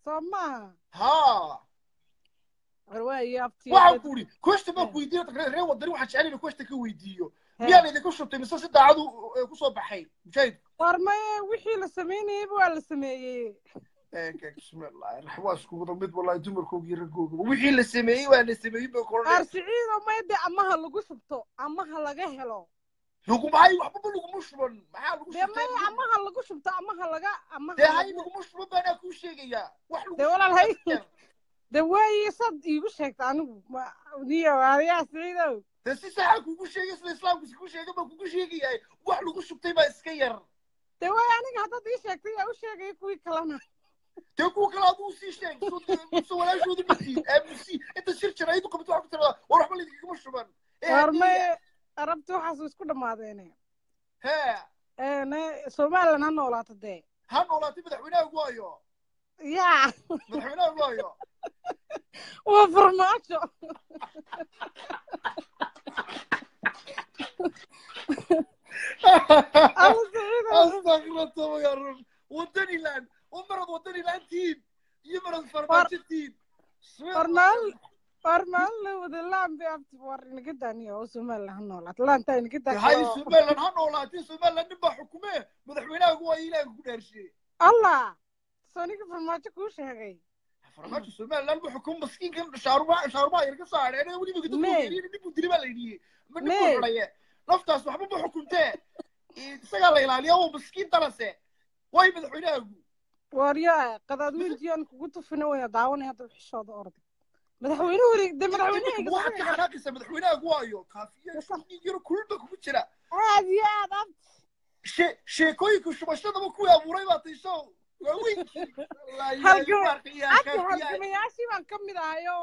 soo maaha ها warwaayo abtiyo waxaan ku uri question baan ku weydiiyo reer wadani waxaan jecel inaan question ka weydiiyo miyaan idinku shubtay mise si daacadu eh, kusoo baxay mujaahid war maye wixii la samaynayeyba waa la sameeyey bismillahi raxmaan waa isku wada mid wallahi dumarkooga iyo raggooga wixii la sameeyey waa la sameeyey bay qaar koranaya siciido mayde amaha lagu shubto amaha laga helo lagumaayo waxbaba laguma shuban maxaa lagu dee maye shubtay amaha lagu shubto amaha laga amaha dee hay lagu- laguma shuban baanaa kuu sheegayaa wax lagu dee walaal hay shubtay dee waaye sad iigu sheegta anigu ma- niyo aadayaa siciidow dee si saxaa kugu sheegay sida islaamku isku sheegay baan kugu sheegayaa wax lagu shubtay baa iska yar dee waaye aniga haddaad ii sheegtay yaa u sheegaya kuwii kalena dee kuwa kale aduu sii sheeg so walaashooda mitiin aamusi inta shir jira ayadu qabto waxa ku tirada war waxba laidinkama shuban ee war hadiya maye arabti waxaas isku dhammaadeene hee Ee, somalilan ha noolaato dee ha noolaatay madaxweynaha waayo yaa madaxweynaha waayo waa farmaajo alla siciidow astaqrata ya rab wadaniland u marad wadaniland tiin iyo marad farmaajo tiin war maalin war maalin la wada laan bay abti war inaga daaniya oo somalilan ha noolaato laantaa inaga hay daaniya somaliland ha noolaatay somaliland nin baa xukume madaxweynaha waayo ilaaha ku dhaarshe allah soniga farmaajo kuu sheegay farmaajo somaliland buu xukum maskiinkan shaarumaa shaarumaa yar ka soo hadheen weliba Me. gadabuu nin buu dili baa la yidhiyey ma nin Me. buu xidhaye naftaas waxba ma xukumtee isagaa la ilaaliya waa maskiin dalase way madaxweynahaagu war yaa qadaadweyntiyan kugu tufina wayna daawanay hadda xishooda orday madaxweynuhu de madaxweynahayga waxaad ka xanaaqaysaa madaxweynahagu waayo kaafiya dhiig yaro kulba kugu jira aad iyo aad abti she- sheekooyinka shubashadaba kuwii abuuray baa taysho waa weynkii Halgama- abti halgamayaashii baan ka mid ahayo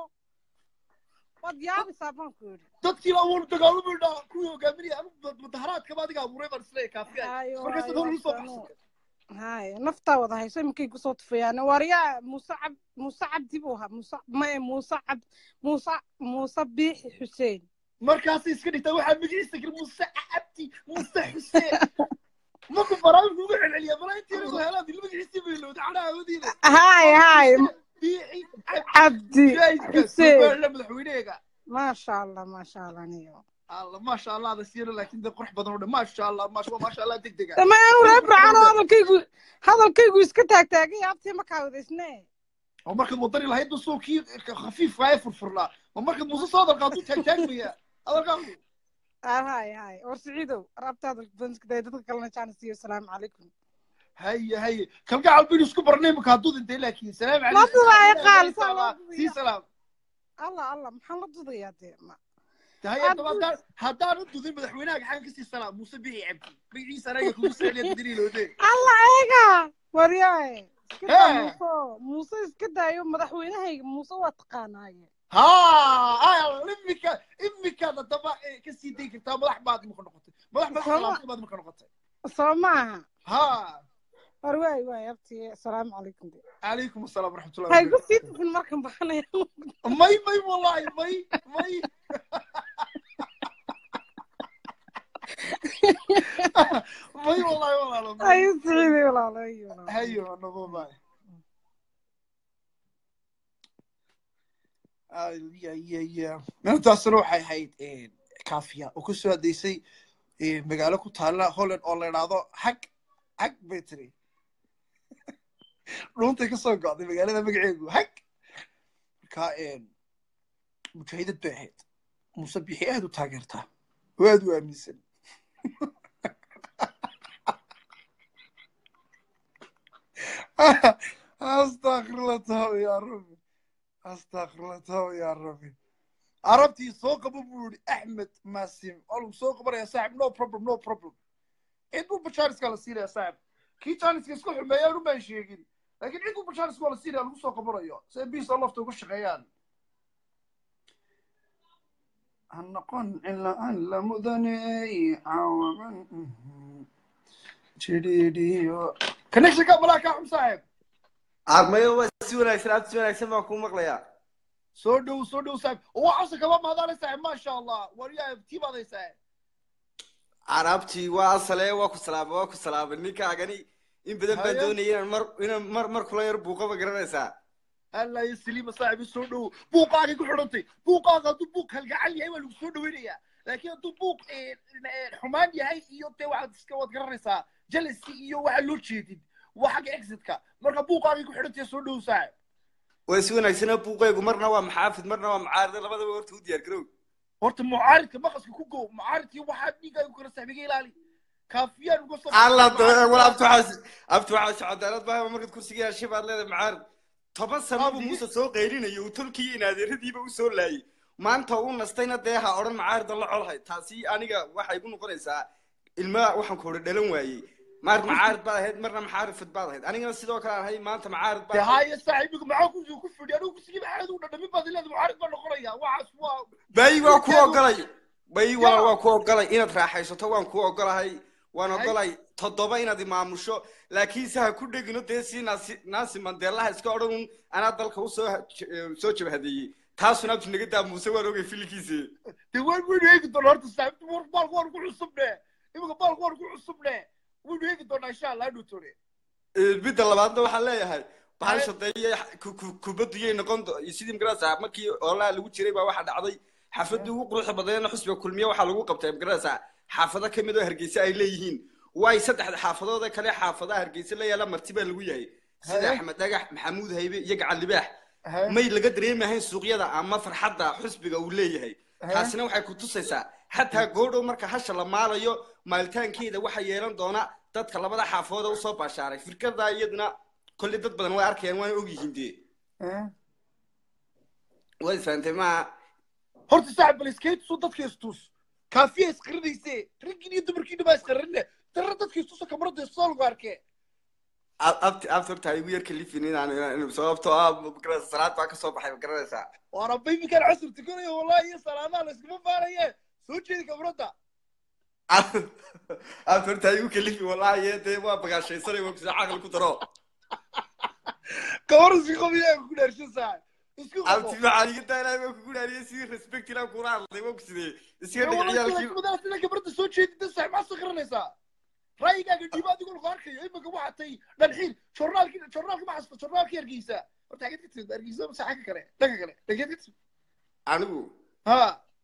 waad yaabisaa baan ku yidhi dadkii la abuur dagaalamo dhaa kuwii hogaaminaya anu mudaharaadkaba adiga abuuray baan isleeyahay kaafiya Hayo, markaas hayo, dad usoo absano. baxsatay haye naftaa wada hayso iminkay kusoo tufayaan waryaa muuse cab muuse cabdi buu ahaa muuse mae muuse cab muuse muuse biixi xuseen markaasay iska dhigtaa waxaa magaciisa gir muuse cabdi muuse xuseen markuu barnaamijku uga celceliya malaa intii yaragu helaan dil magaciisii bay lowda cadhaha wadiina haye haye biixi cabdi jaayidka xuseen somaliland madaxweyneega maasha allah maasha allah niyo alla maasha allah da siira laakiin de qurux badan oo dhan maasha allah maasha waa maasha allah deg dega dama anu reer bracano hadalkaygu hadalkaygu iska taagtaagay abtii markaa wadaysne oo markaad wadani lahayd basoo kii khafiifka ee furfurnaa oo markaad muuse soo hadalka hadduu taagtaagmaya hadalkaagu haye haye war siciidow rabta hadalka banskada dadka kalena jaanis iyo asalaamu calaykum haye haye kalgacal baynu isku barnay imika hadduu dhintay laakiin salaam Ma dudaaya qaal, saa loo calaykum sii dudayaa. salaam allah allah maxaan la dudayaa dee ma haye Aad daba haddaan haddaan u dudin madaxweynaha gaxaan kasii salaam muuse bixi cabdi magaciisa anaga kugu saliya dudiniilowde allah eega waryaaye iska daa Hee. muuse muuse iska daayo madaxweynahayga muuse waa taqaanaaye ها imika imikaad haddaba kasii dayi kartaa madax baad imika noqotay madax madax Sama- salaamtay baad imika noqotay soo maaha ha war waay waay abti asalaamu calaykum de calaykum asalaam waraxmatullahi haygu wabarakatu sii tufin markan baxanaya may may wallahi may may may wallahi walaalo may hayu siciiday walaalo iyo walaalo hayo nabo bay ya ya ya intaasna waxay ahayd kaafiya oo ku soo adeysay magaalo ku taalla holland oo la idhaahdo hag hag bay tiri dhuuntay ka soo go'day magaalada magaceedu hag marka mujaahidad bay ahayd muuse bixi aad u taageertaa oo aad u aaminsan astaqfirullah taw ya rabbi astaqfirullah taw ya rabbi arabtii soo qabo buu yidhi axmed maasim waa lagu soo qabanaya saaxib no problem no problem cid buu bajaariska la siinaya saaxib kii jaaniska isku xumeeyaan umaan sheegin laakiin cid buu bajaariska waa la siinaya lagu soo qabanayo si ay biisa lafta uga shaqeeyaan ha noqon ilaa aan la mudaney cawaman jidhiidhiyo connectionka malaa kaa xum saaxib armayo waa si wanaagsan aad si wanaagsan baan kuu maqlayaa soo dhow soo dhow saaxib oo waa cabsi kaba maadaana saaxib maasha allah waryaa tii baaday saaxib carabtii waa asale waa ku salaamay waa ku salaamay ninkaagani in badan baan Haye. doonaya inaan mar inaan mar mar kula yar buuqaba garanaysaa alla iyo saliima saaxibi soo dhowo buuqaagay ku xidhantay buuqaaga hadduu buuq halgacal yahay waa lagu soo dhaweynayaa laakiin hadduu buuq eh, eh, xumaan yahay iyo dee waxaad iska waad garanaysaa jealousy iyo waxa loo jeedid waa xagga exitka marka buuqaagay ku xidhantay soo dhowo saaxib way si wanaagsanaa buuqaygu marna waa maxaafid marna waa macaarida labadaba horta u diyaar garow horta mucaaridka maqaska ku go mucaaridkii waxaa dhiigaagu kala saxbiga ilaali kaafiyaan uga soo alla wal abtu waxaas abtu waxaas cadaalad baa markaad kursiga yeeshay baad leedahay macaarid toban sano buu muuse soo qaylinayo uu tolkii in adeeradiiba u soo laayay maanta uu nastayna dee ha odhan macaarida la colhay taasi aniga waxay igu noqonaysaa ilma waxaan ku hore dhalan waayey maar macaarid baad ahayd marna maxaarifid baad ahayd anigana sidoo kale aan ahay maanta macaarid dee baa ahay haaye saaxiibiga maxaa ku ku fidhi anigu kursigii maxaad u dhadhamin baad ileeda mucaarid baa noqonaya waxaas waa bay waa ku ogolay bay waa waa ku ogolay inaad raaxaysato waan ku ogolahay waan Hay. ogolay toddoba inaad imaamusho laakiinse ha ku dhegino dee si naasi naasi mandeelaha iska odhan un anaa dalka usoo soo jabhadeeyey taasuna abtu naga daa muuse waan ogay filinkiisa dee waan waynu eegi doonaa horta saaxiibti war baalku waan ku cusubne iminka baalku waan ku cusubne waynu eegi doonaa insha allah hadhow tore midda labaadna waxaan leeyahay bahal shadeeye kubaddu yay noqon do- sidii magarasa markii oolaha lagu jiray baa waxaa dhacday xaafadii ugu quruxda badneedna xusbiga kulmiye waxaa lagu qabtay magarasa xaafado ka mid oo hargeysa ay leeyihiin waay saddexda xaafadood ee kale xaafadaha hargeysa la yaala marti baa lagu yahay sida Haye. axmed dhagax maxamuud haybe iyo gacan libaax Haye. may laga dareemahayn suuqyada ama farxadda xusbiga uu leeyahay Haye. taasina waxay ku tusaysaa xataa goodhow marka hasha la maalayo maalitaankeeda waxaa yeelan doona dadka labada xaafooda usoo baashaaray firkada iyaduna kolley dad badan way arkayaan waana ogyihiin dee way fahamtay maaha horta saaxib bal iskaytusu dadka istus kaafiya isqirinayse raggin iyo dumarkiina baa isqarinne darra dadka istusa kamarada isoo lagu arkee Ab- abti abti horta igu yar kalifin inaan inaan- sababtoo ah magarasa salaad baa kasoo baxay ma garanaysaa waana baybikan casur tukanayo wallahi iyo salaadaha la iskuma faanaye soo jeedi kamarada abti horta igu kalifi wallahi dee waa bagaashaysanay waa kusa caqli ku daro kamar isku qabiya ku dhaarshan saaxib isku qabo abti maxaa iga daa ilaahay waa kugu dhaariyay sidii respect inaan kula hadlay waa kusidee iska dhig ciyaalkii sida kamarada soo jeedida saaxib maa sakranaysaa ra'yigaaga dhiiba adigoo lagu arkayo iminka waxaa tay dhanxiil jornaalki jornaalka ma xasta jornaalka hargeysa horta xageed ka timid hargeysa mase xagga kale dhanka kale dhageed ka timid anigu ha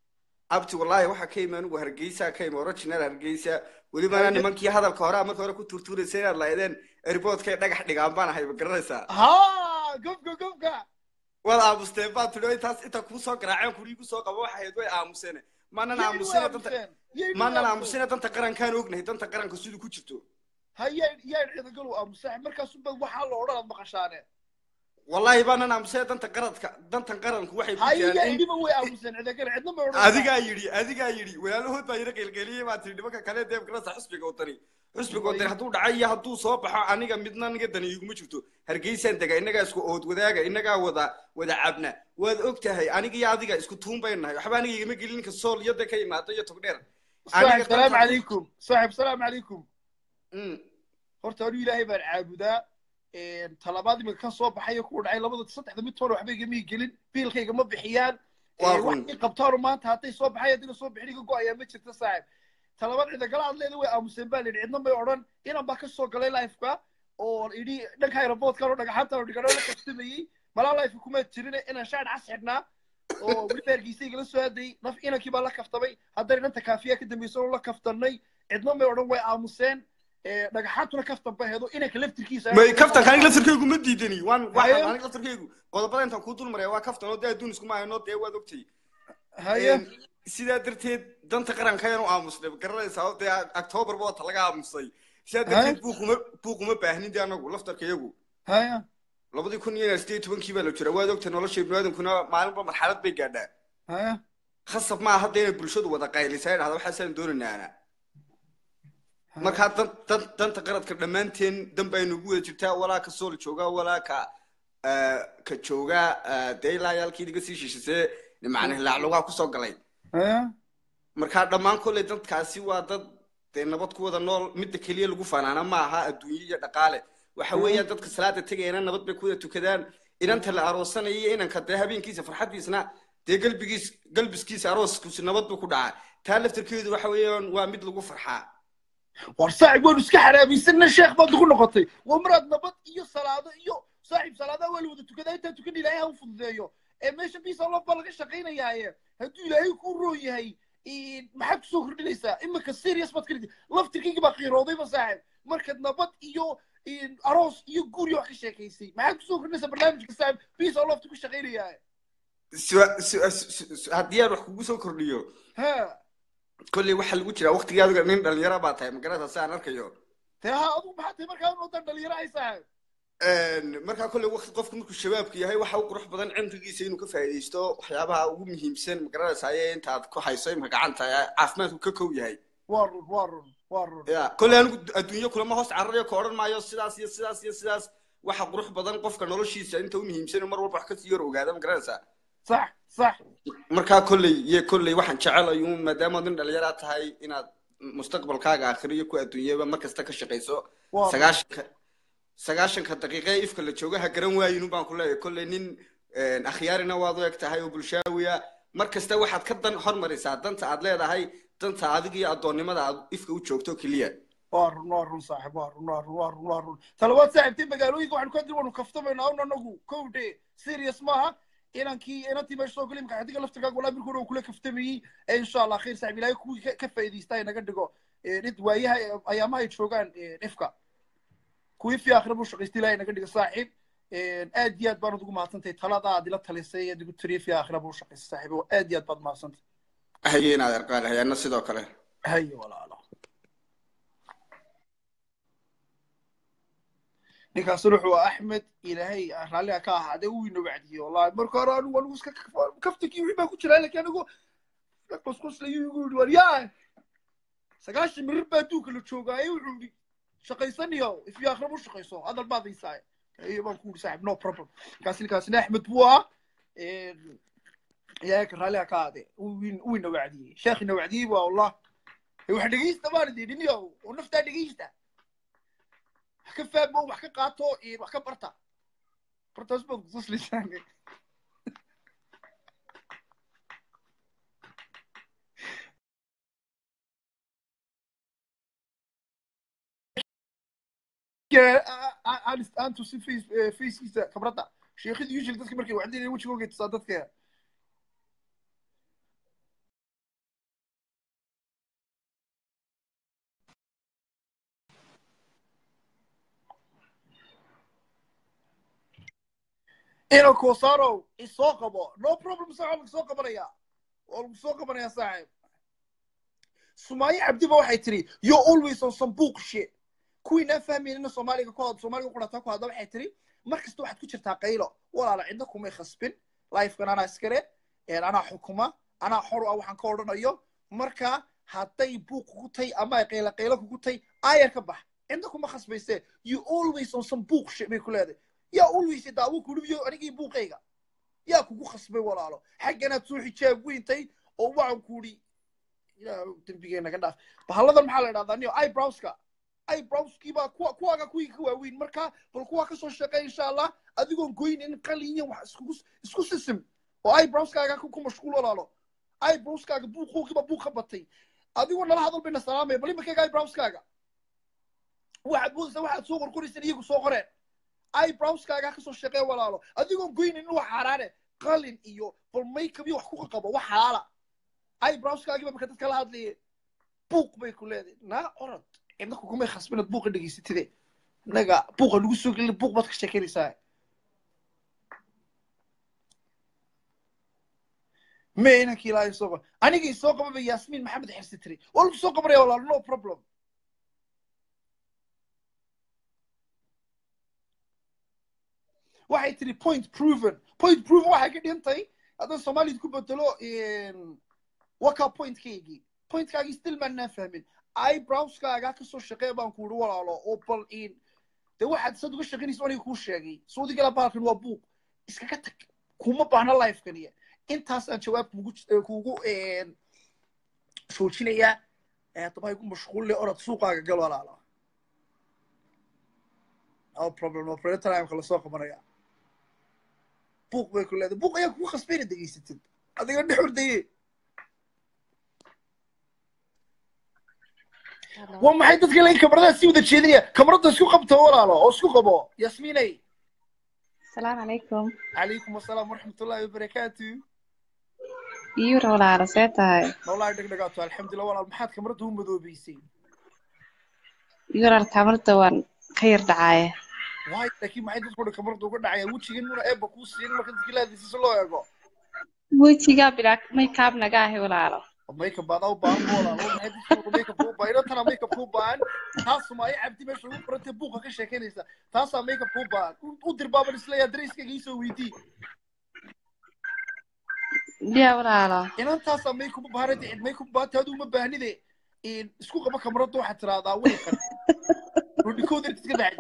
abti wallahi waxaa ka imi anigu hargeysa ka imi original hargeysa welibana nimankii hadalka hore marka hore ku turtuuraysa inaad lahaydeen airportkay dhagax dhigaan baan ahay ma garanaysaa ha gobka gobka waad aamusteen baa tidhi intaas inta kuu soo garaaceen kurii kusoo qabo waxay ahayd way aamuseen maanan aamusine danta maanan aamusine danta qarankaan ognahay danta qaranka siduu ku jirto hayaa yaa ciidagalo aamusa markaasu bad waxaa la odhan aad maqashaane wallahi baanan aamusine danta qaradka dantan qaranku waxay ku hayaa jiraan in idhiba way aamuseen ciidagalo cidna ma odhan adigaa yidhi adigaa yidhi walaalahood baa yara qeylqeeliyey baa tihi nimanka kale dee magarasa xusbiga wadani xusbiga wadani hadduu dhacay iyo hadduu soo baxo aniga midna aniga dani iguma jirto hargeysaan dega innagaa isku ood wadaaga innagaa wada wada cabna waad og tahay aniga iyo adiga isku tuun baynu nahay waxba aniga igama gelin ninka sool iyo de ka imaado iyo togdheer saaxib salaam calaykum saaxib salaam calaykum Mm. horta anu ilaahay baan caabudaa talabaad iminka ka soo baxayo kuwa dhacay labada saddexda mid toona waxba igama gelin biilkayga ma bixiyaan Waa wax run. i qabtaano maanta hadday soo baxay haddina soo bixin iga go-ayaa ma jirta saaxib talabaad cidagala aad leeda way aamuseen baa layidhi cidna may odhan inan baa ka soo galay lifeka oo idhi dhanka aeroboortkan oo dhagaxaantan oo dhigano la kabsamayey malaa life kuma jirin inaan shaar cas xidhnaa oo weliba hargeysa igala soo hadayay naf inankii baa la kaftamay haddana inanta kaafiya ka dambaysa oo la kaftanay cidna may odhan way aamuseen Eh, dhagaxaantuna kaftan ba heedo inanka laftirkiisa may kaftanka aniga laftarkaygu ma diidani waan Haye. waxaan aniga laftarkaygu qodobada intaan kuu dul maraya waa kaftan oo dee adduun iskuma hayno dee waad ogtay haye Een, sidaa darteed danta qaranka ayaan u aamusnay ma garanaysaa oo dee october ba wata laga aamusay sidaa darteed buuquma buuquma baahnin dee anagu laftarkayagu haye labadii kun iyo sideed iyo tobankii baa la jira waad ogtay nolosha ibniaadankuna maalinba marxalad bay gaadhaa haye khasab maaha hadda inay bulshadu wada qaylisa dhahda waxaasaan doonaynaa markaa dan dan danta qaradka dhammaanteen dan baa inugu wada jirtaa walaa ka sool joogaa walaa ka eh, ka joogaa eh, dee ilaa yaalkii iga sii shishisee macna laaclugaa kusoo galay haye markaa dhammaan kolley dadkaasi waa dad dee nabad ku wada nool midda keliya lagu fanaana ma aha adduunye iyo dhaqaale waxa weeyaan dadka salaada tegayana nabad bay ku wada tukadaan inanta la aroosanaya iyo inanka dee habeenkiisa farxaddiisna dee galbigiis galbiskiisa arooskiisu nabad buu ku dhacaa taa laftarkeedu waxa weeyaan waa mid lagu farxaa war saaxib waanu iska xaraabaysanna sheekh baad ugu noqotay waa maraad nabad iyo salaado iyo saaxiib salaadaha waa la wada tukadaa intaa tukan ilaahay ha u fududeeyo ee meesha bisa lof baa laga shaqaynayaaye hadduu ilaahay kuu roon yahay maxaad kusoo kordhinaysaa imika serious baad ka dhigtay laftirkayga baa qiiroodayba saaxiib markaad nabad iyo aroos iyo guur iyo wax ka sheekaysay maxaad kusoo kordhinaysaa barnaamijka saaxiib bisa lofta ku shaqaynayaaye Su- su- su- su- haddii aan wax kugu soo kordhiyo ha kolley waxaa lagu jiraa waqtigii adiga nin dhalinyaro baa tahay magarata si aan arkayo dee ha adigu maxaa tahay markaa unodan dhalinyaro ay saaxiib markaa kolley waqti qofku markuu shabaabka yahay waxa u qurux badan cimrigiisa inuu ka faa'iidaysto waxyaabaha ugu muhiimsan magaranaysa ayee intaad ku hayso imka gacanta ee caafimaadku ka kow yahay waa run waa run waa run ya kolley anigu adduunyo kulama hoos cararayo ka odhan maayo sidaas iyo sidaas iyo sidaas waxa qurux badan qofka noloshiisa inta u muhiimsan mar walba wax kasii yar ogaada magaranaysaa sax sax markaa kolley iyo kolley waxaan jecelahay uun maadaama nin dhalinyara tahay inaad mustaqbalkaaga aakhiriyo ku adduunyaba mar kasta ka shaqayso Waa. sagaashanka sagaashanka daqiiqe ifka la jooga ha garan waayinu baan ku leeyahay kolley nin akhyaarina waad u eg tahay oo bulshaawiya mar kasta waxaad ka dan hormarisaa danta aad leedahay danta adiga iyo addoonnimada aad ifka u joogto keliya waa run waa run saaxiib waa run waa run waa run waa run talabaad saaxiibtay magaalooyinka waxaanu ka dir waanu kaftamaynaa un anagu kow de serious maaha inankii inantii meesha soo galay imka adiga laftirkaaga walaa markii hore uu kula kaftamayey ee insha allah khayr saaxiib ilaahay kuwii ka- ka faa'iidaysta inaga dhigo id waayaha ayaamaha ay joogaan ifka kuwii fi aakhira buu shaqaystay ilaahay inaga dhigo saaxiib aad iyo aad baanad ugu mahadsantahay talada aad ila talisay aad igu tiriye fi aakhira buu shaqaystay saaxiib oo aad iyo aad baad mahadsantahay haye inaad arqaan hayaana sidoo kale haye walaalo ninkaasuna wuxuu ahaa axmed ilaahay raalliga ka ahaadee uu ina wacdiyey wallahi marka hore anigu anigu iska kaftankii wixii baa ku jiraa laakiin anigu qosqoslayu igu yidhi war yaa sagaashan mirir baa adduunka la joogaaye wuxuu yidhi shaqaysaniyo ifyo akhra u shaqayso hadal baad haysaaye iyo baan ku yidhi saaxib no problem ninkaas ninkaasina axmed buu ahaa ilaahay ka raalliga ka ahaadee uu ina wacdiyey sheekh ina wacdiyey baa wallah wax dhegeysta baan idin dhiniyo oo naftaa dhegeysta wax ka faamo wax ka qaato iyo wax ka barta bartaas baad kutusliysaan aan tusin fackiisa kabradda sheekhida usually dadka markay wacdinaya wejigooga tusaa dadka ina kosarow isoo qabo no problem saa waa lagu soo qabanaya waa lagu soo qabanaya saaxiib sumaayo cabdiba waxay tiri yo always on some book shit kuwiinaan fahmaynina soomaaliga ku had soomaaliga qurataa ku hadla waxay tiri mar kasta waxaad ku jirtaa qaylo walaala cidna kumay khasbin lifekan anaa iskale anaa xukuma anaa xor ah waxaan ka odhanayo marka hadday buuq kugu tay ama ay qaylo qaylo kugu tay aayar ka bax cidna kuma khasbayse you always on some book shit bay ku leedahay yaa always daawo kulibiyo anigii buuqayga yaa kugu khasbay walaalo xagganaad soo xijaab weyntay oo waxaan ku idhi yaa dembigeena ka dhaaf bahalladan maxaa la idhahdaa niyo eyebrowska eyebrowskii baa kuwa kuwaaga kuwii ka waaweyn marka bal kuwaa kasoo shaqeey insha allah adigoon goynin qalin iyo wax iskugu isku sisim oo eyebrowskaaga ku mashquul walaalo eyebrowskaaga buuqoogiiba buuq ka batay adigoo nala hadal bayna salaamaya bal imakayga eyebrowskaaga waxaad moodaysaa waxaad soo qorqoraysan iyagu soo qoreen eyebrowskaaga kasoo shaqee walaalo adigoon goynin wax xaaraane qalin iyo bal makeup iyo wax ku qabo wax xalaala eyebrowskaagiiba marka dadka la hadlaye buuq bay ku leedahay naa orod cidna kukumay khasbinad buuqa dhegaysatide innaga buuqa lagu soo gelin buuq baad ka sheekeynaysaa me inankii ilaahay soo qaba anigii soo qababa yaasmiin maxamed xirsi tiri waa lagu soo qabanaya walaalo no problem waxay tiri point proven point proven waxay ka dhintay haddaan soomaaliyad ku bedelo waka pointkaygii pointkaagii still maanaan fahmin eyebrowskaaga kasoo shaqee baan ku uri walaalo oo bal in dee waxaad sad uga shaqaynaysa aniga kuu sheegay saudigala bahalkan waa buuq iskaga tag kuma baahna lifekaniya intaasaan jawaab kugu kugu joojinayaa haddaba igu mashquulle orod suuqaaga gal walaalo no problem no problem time lasoo qabanaya buuq bay ku leedahay buuq ayaa kugu khasbayna degeysatid adiga dhex ordaye waa maxay dadka lain kamaradaha sii wada jeedinaya kamarada isku qabto walaalo oo isku qabo yasmiinay السلام عليكم calaykum asalaam waraxmatullaahi wabarakaatu يورا ولا عرساتها noolaa dhegdhegaato alxamdulilah walaal maxaad kamarada u madoobeysay يورا الكاميرا وان خير دعاية waayo laakiin maxay dadku dhan kamarada uga dhacayaan wejigan muna eebba kuu siin marka dadka ilaadiisa si loo eego وجهي بلا ميك اب نجاهي ولا عرف makeup baadaa u baahan bu walaal maxay dadku makeup u baahan inantana makeup u baahan taasuma ay cabdi meesha ugu qorantay buuqa ka sheekeynaysa taasaa makeup u baahan U- u dir baaban isleeyaa dareyskayga iisoo weydii يا ولا عرف inantaasaa makeup u baahan cid makeup baata aduu ma baahnide in isku qaba kamarada waxaad tiraahdaa way qan rudhikooda iska dhacay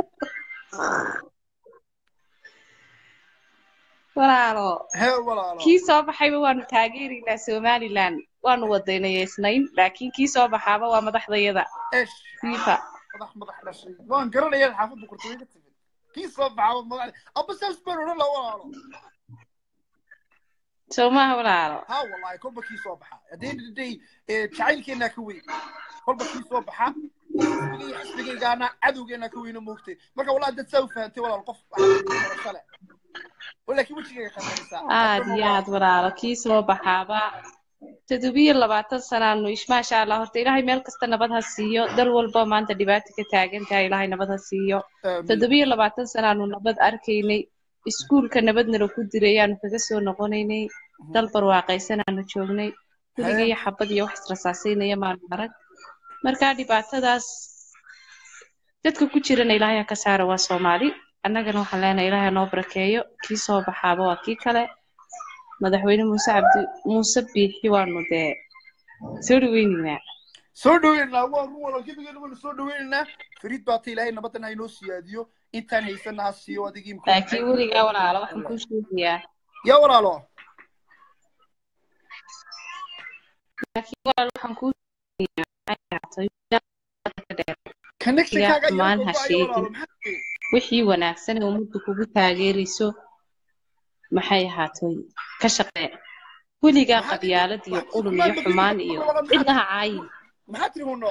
ولا عرف hee walaalo kii soo baxayba waanu taageeraynaa somaliland waanu wadaynayeysnayn laakiin kii soo baxaaba waa madaxdayada esh fifa madax madax dhashay waan garanaya xaafaddu kurtay ka timid kii soo baxaa madax aba saas baan odhan la walaalo soo maaha wala caro ha wallahi kolba kii soo baxa haddii day jacaylkeennaa ka weyn kolba kii soo baxa xisbigay xisbigaygaana cadowgeennaa ka weyna moogtay marka wallahi dad saa u fahantay walaal qof barashale laakiin wejigayga qabanaysaa aad iyo aad walaalo kii soo baxaaba toddobiyo labaatan sanaanu ish maasha allah horta ilaahay meel kasta nabad ha siiyo dal walba maanta dhibaato ka taagan tahay ilaahay nabad ha siiyo toddobiyo labaatan sanaanu nabad arkaynay iskuulka nabadnala ku diray ayaanu kaga soo noqonaynay dal barwaaqaysanaanu joognay gurigiyo xabad iyo wax israsaasaynaya maanu arag marka dhibaatadaas dadka ku jirana ilaahay ha ka saara waa soomaali annagana waxaan leenahay ilaahay ha noo barakeeyo kii soo baxaaba waa kii kale madaxweyne muuse cabdi muuse biixi waanu dee soo dhaweynaynaa soo dhaweynaa waa run walaal gebigeena waanu soo dhaweynaynaa fariid baata ilaahay nabadan ha inoo siyaadiyo intaan haysana ha siiyo adigii imka laakiin weligaa walaalo waxaan kuu sheegayaa yaa walaalo laakiin walaalo waxaan kuu sheegayaa connectionkaaga yaa xumaan ha sheegin walaalo maxaa wixii wanaagsan ee ummaddu kugu taageerayso maxay ahaatoy ka shaqee weligaa qabyaalad iyo qulum iyo xumaan iyo cidna ha caayin maxaa tiri huno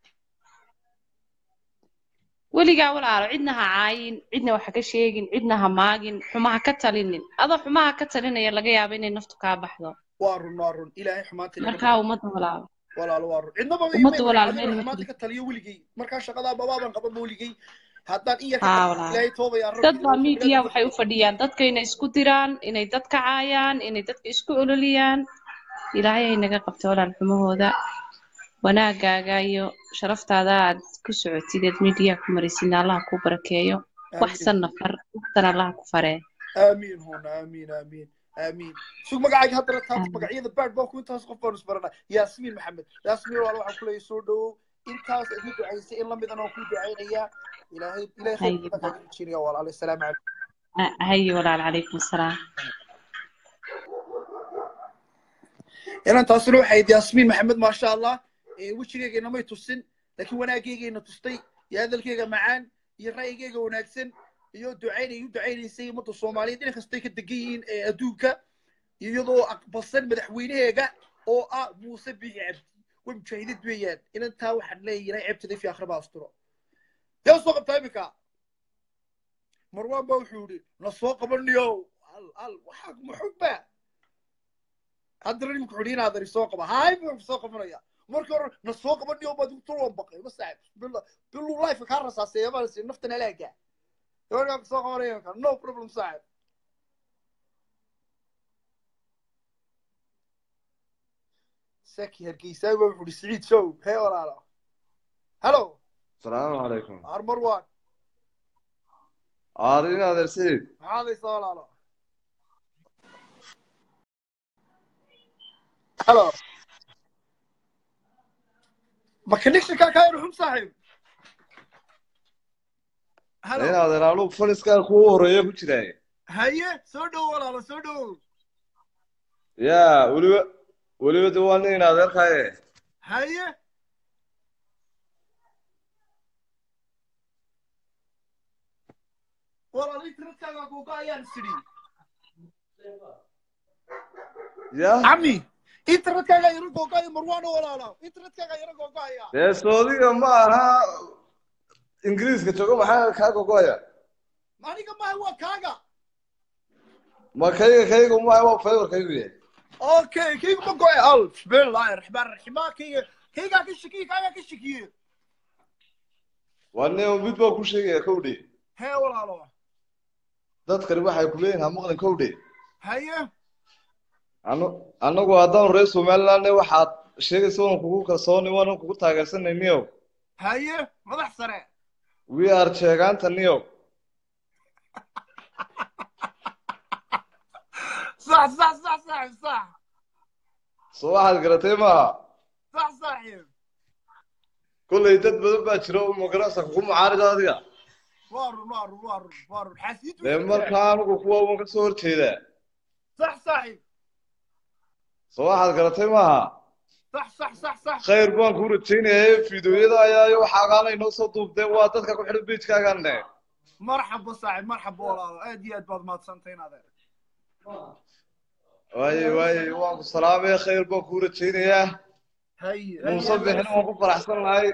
weligaa walaalo cidna ha caayin cidna wax ka sheegin cidna ha maagin xumaha ka talinin adoo xumaha ka talinaya laga yaabo inay naftu kaa baxdo waa run waa run ilaahay xumaanta inaga markaa ummadda walaalo walaalo waa run cidnaba ummadda walaalo meel ma xumaanta ka taliyo weligay markaa shaqadaa babaaban qabanba weligay haddaan in yar haa ka walaalo ilaahay toobayaa rabbi dad baa media waxay u fadhiyaan dadka inay isku diraan inay dadka caayaan inay dadka isku ololiyaan ilaahay ay naga qabto walaal xumahooda wanaagaaga iyo sharaftaada aad ku socotid eed media ku maraysid allah ku barakeeyo waxsan nafar waxsan allah ku faree aamiin huna aamiin aamiin aamiin sug magacaaga haddana taas magacyada baad baa ku intaas qof baanu isbarana yaasmiin maxamed yaasmiin walaal waxaan kuleeyahay soo dhowow intaas aad u ducaysay in lamidana waan kuu ducaynayaa ilaahay ilaahay Haye. khayr badan kaaga rajeynayaa walaal assalaamu calaykum haye walaal calaykum asalaam inaan taasina waxay ahayd yaasmiin maxamed maasha allah ee wejigeygeena may tusin laakiin wanaaggeygayna tustay iyo hadalkeyga macaan iyo ra'yigeyga wanaagsan iyo ducaynay u ducaynaysay ummadda soomaaliyeed dhinac kastay ka degan yihiin ee adduunka iyadoo aqbalsan madaxweynaheega oo ah muuse biixi cabdi way mujaahidad weeyaan inantaa waxaan leeyahay ceebtada fi akhriba asturo yaa soo qabtaa iminka marwaan baa wuxuu yidhi na soo qabaniyo al al waxaa muxubba haddana nimka xudhi inaad ari soo qaba haay buu soo qabanaya marka hore na soo qabaniyo baad igu tulwan baqay ma saaxib bilu life kaa rasaaseeya baan si naftan alaaga gabadha soo qabanaya ka no problem saaxib saki hargeysaa baa wuxuu yidhi siciid show hee walaalo hello السلام عليكم ar marwaan عارين هذا السيد maxaad haysaa walaalo hello ma connectionkaa kaa yar xun saaxiib hello هنا هذا لعلوك فلس كان كو هريه ku jiray haye soo dhow walaalo soo dhow يا ولي ولي دوانين هذا الخاي haye walaalo internetkaaga googa ayaan sidhi يا cami internetkaaga yaro googaya marwaano walaalo internetkaaga yaro googaya dee soodiga ma aha ingiriiska joogo maxaa kaa gogoya aniga maaha waa kaaga ma kayga kayga ma waa favor kaygu yahay okay kayga ma go'e al bismillahi raxmaan raxiim maa kayga kaygaa ka shakiye kaagaa ka shakiye waa nin mid baa ku sheegaya kowdhe hee walaalo dadkani waxay ku leeyihin ha maqlin kowdhe haye anu anagu haddaan reer somalilandne waxaad sheegaysa waan kugu kalsooni waanan kugu taageersanay niyow haye madax sare we are sheegaanta niyow sax sax sax sax sax soo waxaad garatay maaha sax saaxiib kollay dad badan baa jira oo magarasa kugu mucaarida adiga waa run waa run waa run waa run xasiid dee markaa anigu kuwa waan kasoo horjeedaa sax saaxiib soo waxaad garatay maaha sax sax sax sax khayr baan kuu rajaynayay fiidiyoyada ayaa iyo waxaagaana inoo soo duubdee waa dadka ku xidhan beijkaaganne marxaba saaxiib marxaba walaalo aad iyo aad baad mahadsantahay in adeer waaye waaye waan ku salaamaya khayr baan kuu rajaynayaa haye muuse bixin waan ku faraxsan lahay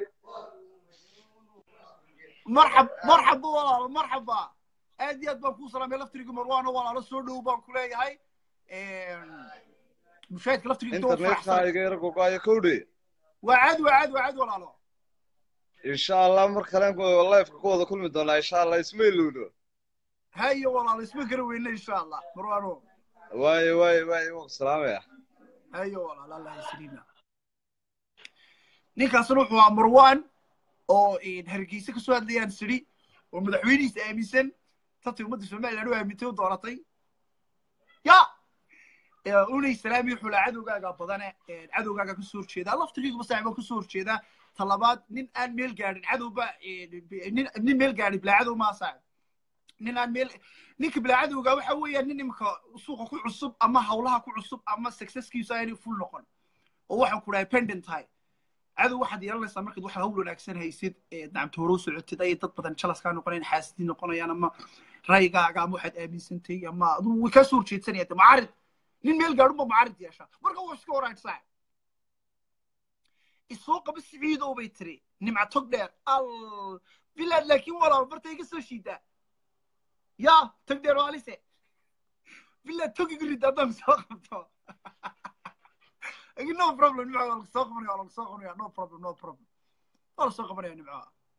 marxab marxaba walaalo marxaba aad iyo aad baan kuu salaamay laftirigi marwaano walaalo soo dhow baan ku leeyahay mushaahidka laftirigi inta waa internetka faraxsan iga yar gogoaya kowdhe waa caadi waa caadi waa caadi walaalo insha allah mar kalen lifeka ku wada kulmi doonaa insha allah isma ilowno haye walaalo isma gara weyne insha allah marwaano waaye waaye waaye waan ku salaamaya haye walaalo allah yasriina ninkaasna wuxuu ahaa marwan oo hargeysa kasoo hadlayaan siri oo madaxweynihiisa aaminsan tatay ummadda somaliland u aamintay u dooratay ya unay salaami wuxuu lahaa cadowgaaga badane cadowgaaga kasoo horjeedaa laftigiiguba saaxiibaa kasoo horjeedaa talabaad nin aan meel gaadhin cadowba nin nin meel gaadhin bilaa cadow maa saaxib nin aan meel ninka bilaa cadowga waxa weeyaan nin imika suuqa ku cusub ama hawlaha ku cusub ama successkiisu aanay full noqon oo waxa ku dhahay pendant tahay cadow waxaad yeelanaysaa markaad wax hawl wanaagsan haysid nacamta hore u socotid ayay dad badan jalas kaa noqonayaan xaasidii noqonayaan ama ra'yigaaga ama waxaad aaminsantay ama aduu way kaa soo horjeedsanaya de macaarid nin meel gaadhunba macaarid yeesha marka waa iska waraag saaxib isoo qaba siciidow bay tiri nimca tog dheer al bilaad laakiin walaal barta iga soo shiidaa ya tog dheer waalise bilaad tog iga rid haddaan soo qabto no problem nimca waa lasoo qabanaya waa lasoo qabanaya no problem no problem waa lasoo qabanaya nimca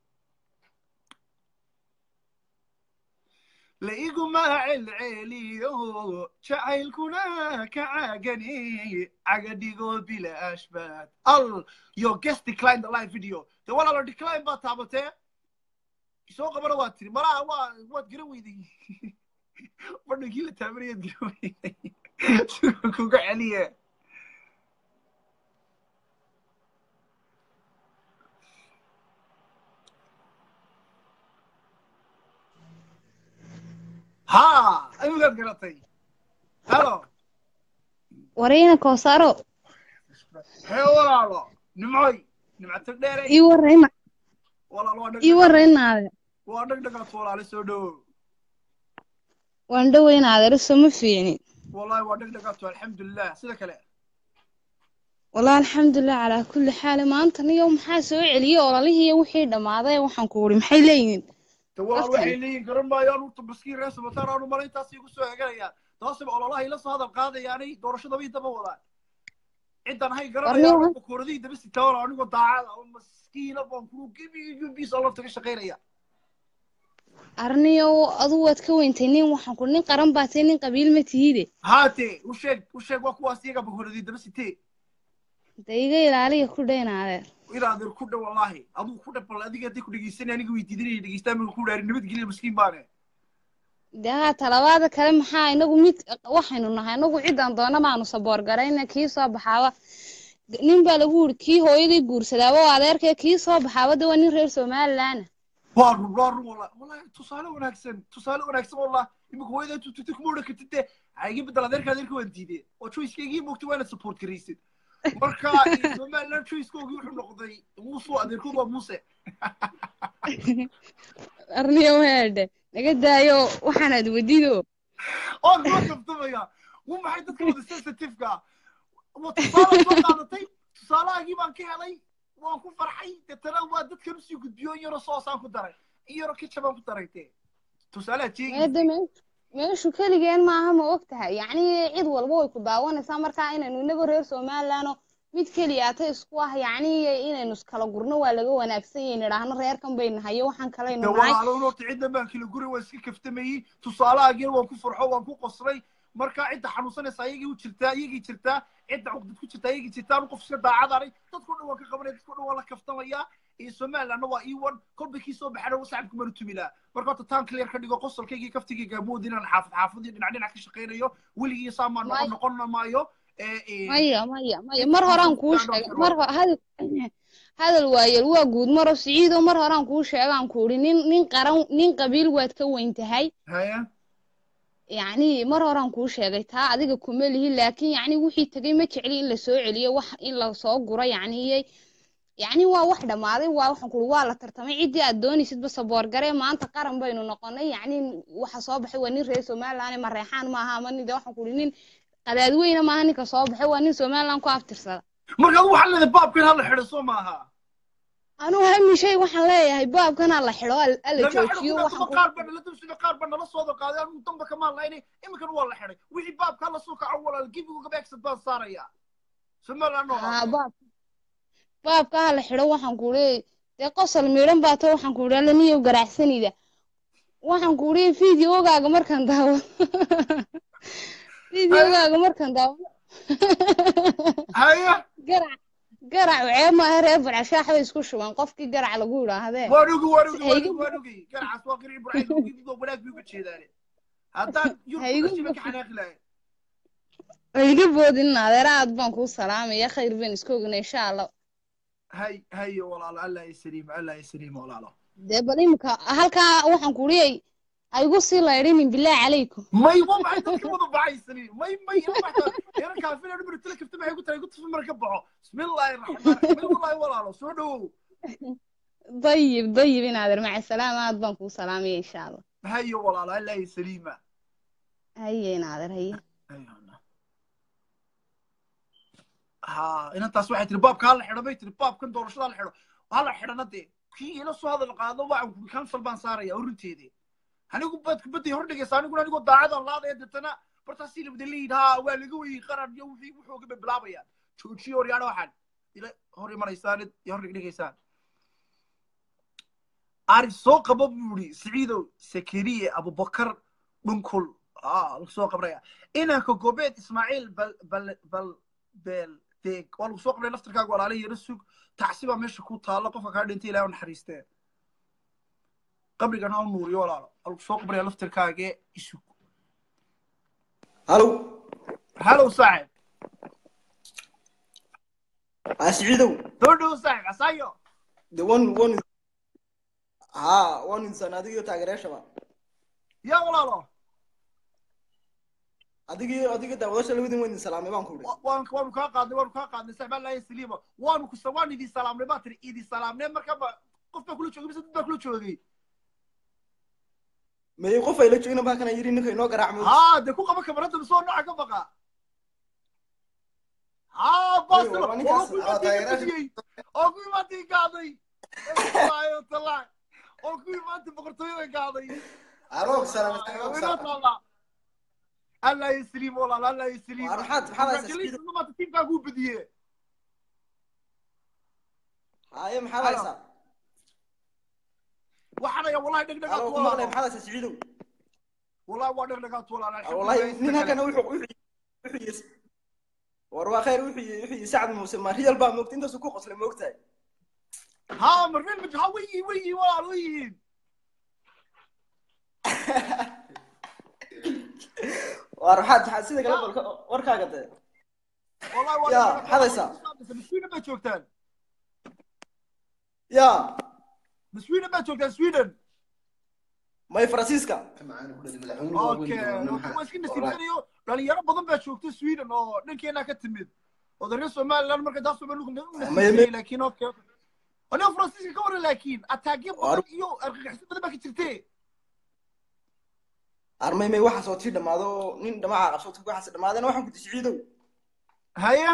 laiguma celceliyo jacaylkuna ka caagani cagadhigo bilaash baad al yo guest decline the live video de walaalo decline baa taabatee soo qabana waa tiri malaha waa waad garan weyday badhankii la taabanayaad garan weyday kuga celiye ha imigaad garatay halo warayna koosaro hee walaalo nimcoy nimco tag dheere ii warayna walaalo waa ii waraynaade waa dhag dhagaad walaale soo dhowo waan dhowaynaade soma fiicni wallahi waa dhag dhagaato alxamdulilah sida kale والله الحمد لله على كل حال ما أنت اليوم حاسة عليا ولا لي هي وحي دماغي وحن كوري محي لين walaal waxay leeyihin garan maayaan urta baskiin reer sabataan aanu malayntaas igu soo heganayaan taasiba ololaha ila soo hadal qaadayaanay doorashada bay daba wadaan ciddan hay garanayaan kooradihii daba sitaan anigoo daacada oo maskiina baan kuru gebigiisa lafta ka shaqaynaya arniyo adu waad ka weyntay nin waxaan ku nin qaran baa tahay nin qabiil ma tihide haate u sheeg u sheeg waa kuwaas iyaga bakoradii daba sitee da iga ilaaliya ku dhaynaade ilaadir ku dha wallahi aduu ku dhabal adiga hadday ku dhegeysanay aniga weydiidanaya dhegeystaan maka ku dhaari nabadgelya maskiin baane de haa talabaada kale maxaa inagu mid waxaynu nahay inagu ciddaan doona baanu saboor garayna kii soo baxaaba nin baa lagu yiri kii hooyadii guursadaaba oo adeerkee kii soo baxaaba de waa nin reer somaliland waa run waa run wallahi wallahi tusaale wanaagsan tusaale wanaagsan wallah imika hooyada tututay kuma odhan kartid de iga bedel adeerka adeerka waan diidee oo choicekeygii moogtay waana support garaysid marka somaliland choicekoogii wuxuu noqday muuse adeerkood waa muuse arniyo weedhe naga daayo waxaanaad wedido oo kula kabtamaya wu maxay dadka wada sensitiveka wa tusaale soo qaadatay tusaalahaagii baan ka helay waan ku farxay deetana waa dadkan usii gudbiyo in yaroo soosaan ku daray in yaroo kichabaan ku daray dee tusaalaha jeegi meeshu keligeen maaha ma og tahay yacni cid walba way ku daawanaysaa markaa inaynu inaga reer somalilandoo mid keliyaata isku ah yacni inaynu iskala gurno waa laga wanaagsan yahay nidhaahno reerkan baynu hayo waxaan de kalaynu nahay walaalown horta ciddan baan kala guri waa iska kaftamayey tusaalahaagina waan ku farxo waan ku qoslay marka cidda xanuunsanaysa ayagii u jirtaa iyagii jirtaa cidda cuqdad ku jirtaa iyagii jirtaa anu qof iska daacadanay dadkao dhan waan ka qabanaya dadkao dhan waan la kaftamayaa iyo somalilandna waa ii wan kolba kii soo baxana wa sacabka manu tumi laha marka horta taan clear ka dhigo qosolkaygii kaftigayga moodi inaan xaafad xaafadii dhinac dhinac ka shaqaynayo weligii saamaa noqon noqon maayo maya maya maya mar horaan kuu sheegay mar ho- hadal hadal waayel waa guud maro siciido mar horaan kuu sheegaan ku idhi nin nin qaran nin qabiil waad ka weyn tahay haya yacni mar horaan kuu sheegay taa adiga kuma lihi laakiin yacni wixii tegay ma jecli in la soo celiyo wax in la soo guro yacni yacni waa wax dhammaaday waa waxaan ku waa la tartamay ciddii aad doonaysidba saboor garee maanta qaran baynu noqonay yacni waxa soo baxay waa nin reer somaliland ma reexaan maaha ama nin de waxaan ku ihi nin qadaadweyne maaha ninka soo baxay waa nin somaliland ku aftirsada markaad waxaa leedahay baabkan hala xidho soo maaha anugu hamishay waxaan leeyahay baabkana la xidho al- ala laga xidho joojiyo kuna waxaan kuma ku qaar baa nala dulsida qaar baa nala sooda qaaday anigu damba kamaan lahayn iminkana waa la xidhay wixii baabka hala soo kaco walaal gebigu gabeegsad baan saaraya somaliland oo haa baab baabka ha la xidho waxaan ku leeyahay dee qosol miidhan baa to waxaan ku idhi alla niyow garacsanida waxaan ku idhi fideogaaga markaan daawo fideogaaga markaan daawo haya garac garac ceeb maaha reer barcashaax bay isku shuban qofkii garac lagu idhaahdee waan ogi waan ogi waan hayga ogi waan ogi garacaas waa qirci burcay ogi doo wanaag bay uga jeedaane haddaan yurub hayga kashiba ka xanaaqi lahayn hayga boodin adeer aad baan kuu salaamaya khayr baan iska ognay insha allah hay hayo walaalo allah isaliimo allah isaliimo walaalo dee bal imika halkaa waxaan ku leeyahay aygu sii laydhinin bilaahi calaykum may waa maxay dadka wada baxaysani may may yara kaafina dhibir tila kafta maxay ku tahay ku tufi mara ka baxo bismillaahi raxmaan raxiim may wallaahi walaalo soo dhowow dayib dayib in adeer maca salaam aad baan kuu salaamaya insha allah hayo walaalo allah isaliima haye in adeer haye ha inantaas waxay tiri baabka hala xidho bay tiri baabkan doorashada hala xidho hala xidhana dee kii ila soo hadal qaado waxaan ku cancel baan saaraya urinteedii anigu baad kubadday hor dhigaysa aniguna anigoo daacadan laadaya deetana bartaasii labada leeyid ha waa laga weyey qaran iyo wixii wuxuuga bay bilaabayaan joojiyo horyaana waxaan ila hor imanaysaan iyo hor dhigdhigaysaan ari soo qabo buu yidhi siciidow sakariye abubakar dhunkul ah lagu soo qabraya inanka gobeed ismaaciil bal bal bal beel deeg waa lagu soo qabray laftarkaaga walaala yara sug tacsi baa meesha ku taalla qofka kaa dhintay ilaah u naxariistee qabrigan ha u nuuriyo walaalo waa lagu soo qabraya laftarkaage isug halo halow saaxib asciidow soo dhow saaxib asaayo de wan wan ha wan insan adigiyo taageerayaashaba yaa walaalo adigiyo adiga daawadasha labadin weyn salaamay baan ku idhi waan waanu kaa qaadnay waanu kaa qaadnay saxbaa laaya saliima waanu kusa waan idin salaamnay baa tiri idin salaamnay marka ba qof baa kula joogay mise dad baa kula joogay may qof ay la joogina baa kana yidhi ninka inoo garaacmo haa dee ku qaba kamarada mise oo nooca ka baqa haa baasilo waa ninkaas, oo ku waa taageerayaasha. imaantii oo ku imaantii gaaday wallaahi watallahi oo ku imaantii boqortooyada gaaday aroog salaamay aroog inoo salaamay taalla allah yasliim walaal allah yasliim Waar maxaad- maxaad haysaa Congratulations, maanta tiimkaagu badiye haye maxaad Halo. haysaa waxaan ayaa wallahi dhegdhegaad alo ku maqlay maxaad haysaa siciidow wallahi waa dhegdhegaad walaal wallahi nin halkana wuxuu wuxuu wuxuu yis war waa khayr wuxuu yi- wuxuu yi sacad muuse ma riyal baa moogta intaasuu ku qoslay moogtahay ها مرفين مج ها وي وي والله وي war waxaad waxaad sida kale balka warkaaga dee والله يا، والله هذا يسار. سويدن ما جوكتان ya سويدن ما جوكتان سويدن may faransiiska اوكي واسكن نسيبينيو dhalinyaro badan baa joogta sweden oo dhankeena ka timid oo reer somaliland marka taas ma may- laakiin okay aniga faransiiska ka waran laakiin ataagyo badan iyo argagixisyo badan baa ka jirtee armay may waxaas oo tii dhamaado oo nin dhamaca qabsooto waxaas dhamaadeen waxaan ku ti siciidow haya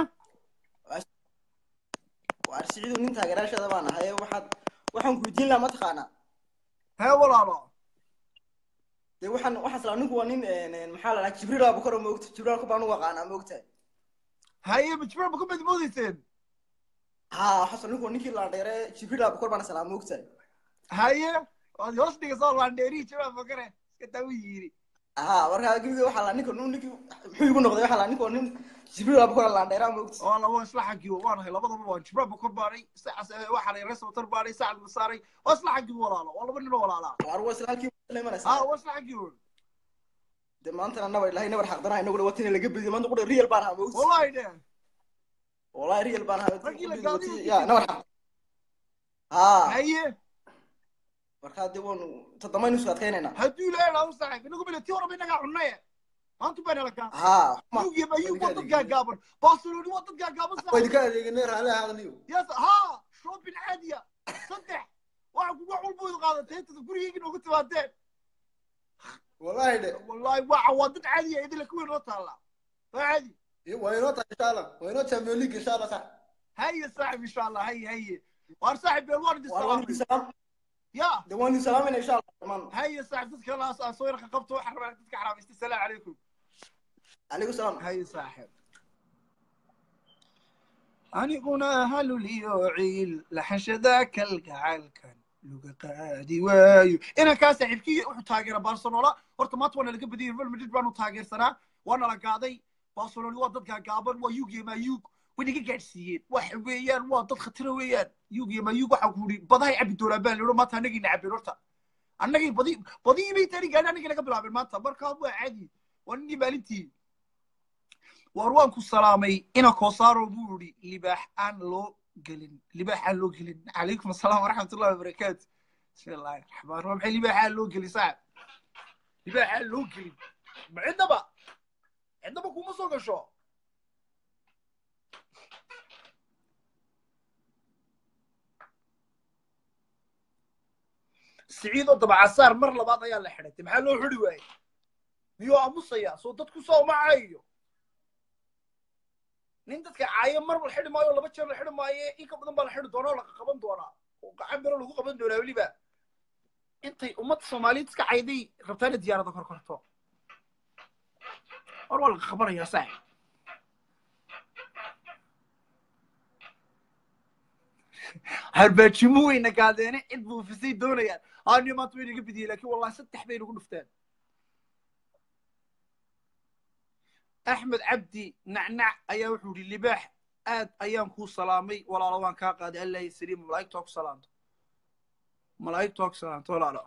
waar siciidow nin taageeraashada baan ahay waxaad waxaan ku weydiin lahaa mataqaanaa hee walaalo dee waxaan waxaan islaa ninku waa nin een, een, maxaa la dhahaa jibriil abukar oo moogta jibriil abukar baan u aqaanaa moogtahay haye ma jibriil abukar baad moodeyseen ha waxaan islaa ninku waa ninkii laandheere jibriil abukar baan islaa moogtahay haye waad hoos dhigasoo laandheerihi jibriil abukare iska taa u yiri ha markaa gebiga waxaa laa ninka nin ninkii muxuu igu noqday waxaa laa ninka waa nin jibriil abukar laandheeraa moogta waa laba isla xagii waan ahay labadaba waan jibriil abukar baanay saacas waxaa la rees watar baanay saacad masaaray waa isla xagii walaalo waa laba nin oo walaalaa waar waa isla halkii la ha imanaysaa waa isla xagii woon dee maantana nabar ilahay nabar xaqdanaha inagu dhawatina laga bediyo maanta qudha real baan ahaa moogta wallahi de wallahi real baan ahaa Raggii la gaadiyo ya nabar xaq ha haye markaa dee waanu toddobaynu isku adkaynaynaa hadduu ilaahay dhaa u saaxiib inagu bile tii horeba inagaa cunnaye maanta baan hela kaa ha yugi ma yug waa dad gaagaaban barcelona waa dad gaagaaban waa saaxiib idinka adeeganay raalli ahaadaniyo yes ha shopping caadiya saddex waxa ku wax walba wada qaadatay intada gurigeyga noogu timaadeen wallahi de wallahi waxa waa dad caadiya idinla kuwii noo taalla waa caadi waa inoo tahay insha allah waa inoo champion league insha allah sax haye saaxiib insha allah haye haye waar saaxiib beel waan idin waa waan idin salaamay salaam ya de waan idin salaamayna insha allah dhamaan haye saaxiib dadka laas aan soo yarka qabto waxaan rabaa dadka xaraamaystay salaamu calaykum calaykum salaam haye saaxiib aniguna haluliyo ciil laxashada kalgacalkan luga qaadi waayo inankaa saaxiibkii wuxuu taageera barcelona horta maanta waana laga badiyay real madrid baanu taageersanaa waana la gaaday barcelona waa dad gaagaaban waa yug iyo mayug way naga gaadhsiiyeen waxa weeyaan waa dad khatira weeyaan yug iyo mayug waxaa ku yidhi badahay cabi doonaan baan lihi maanta annagayna cabeen horta annagay badi badii bay tani gaadhi annagay naga bilaabeen maanta markaa waa caadi waa ninii maalintii waar waan ku salaamay ina koosaaro buu yidhi libaax aan loo gelin libaax aan loo gelin calaykum asalaam waraxmatullahi wabarakaatu bismi illaahi raxmaan raxiim maxay libaax aan loo gelin saaxib libaax aan loo gelin ma cidnaba cidnaba kuma soo gasho siciidoo dabacasaar mar labaad ayaa la xidhatay maxaa loo xidhi waayey miyuu aamusaya soo dadku soo macayo nin dadka caayo mar la xidhi maayo laba jeer la xidhi maayo in ka badan baa la xidhi doonaa oo la qaban doonaa oo gacan biro lagu qaban doonaa weliba intay ummadda soomaaliyeed iska cayday rabtaana diyaarada kor korto war waa laga qabanayaa saaxib harbaajimo weyna gaadeene cid buufisay doonayaan aaniyo maanta way naga bidiyey laakiin wallahi saddex bay nagu dhufteen axmed cabdi nacnac ayaa wuxuu yidhi libaax aad ayaan kuu salaamay walaalo waan kaa qaaday allah yasaliim malaa'igtu ha ku salaamto malaa'igtu ha ku salaamto walaalo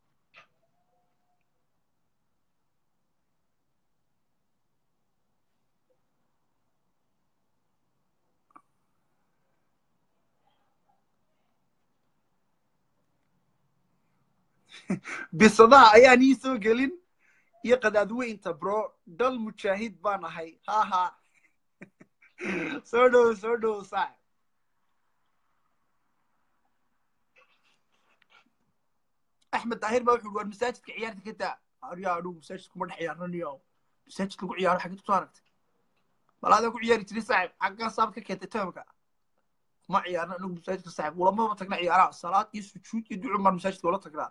bisadaha ayaan ii soo gelin iyo qadaadweynta bro dal mujaahid baan ahay ha ha soo dhow soo dhow saaxib axmed daahir baa wuxuu war masaajidka ciyaarta ka daa aryaa anugu masaajidka kuma dhex ciyaaranayo masaajidka lagu ciyaaro xageed kusoo aragtay bal adaa ku ciyaari jiray saaxib xaggaa saab ka keentay toomka kuma ciyaarna anagu masaajidka saaxib ulamaba tagna ciyaaraha salaad iyo sujuud iyo ducu maan masaajidka ula tagnaa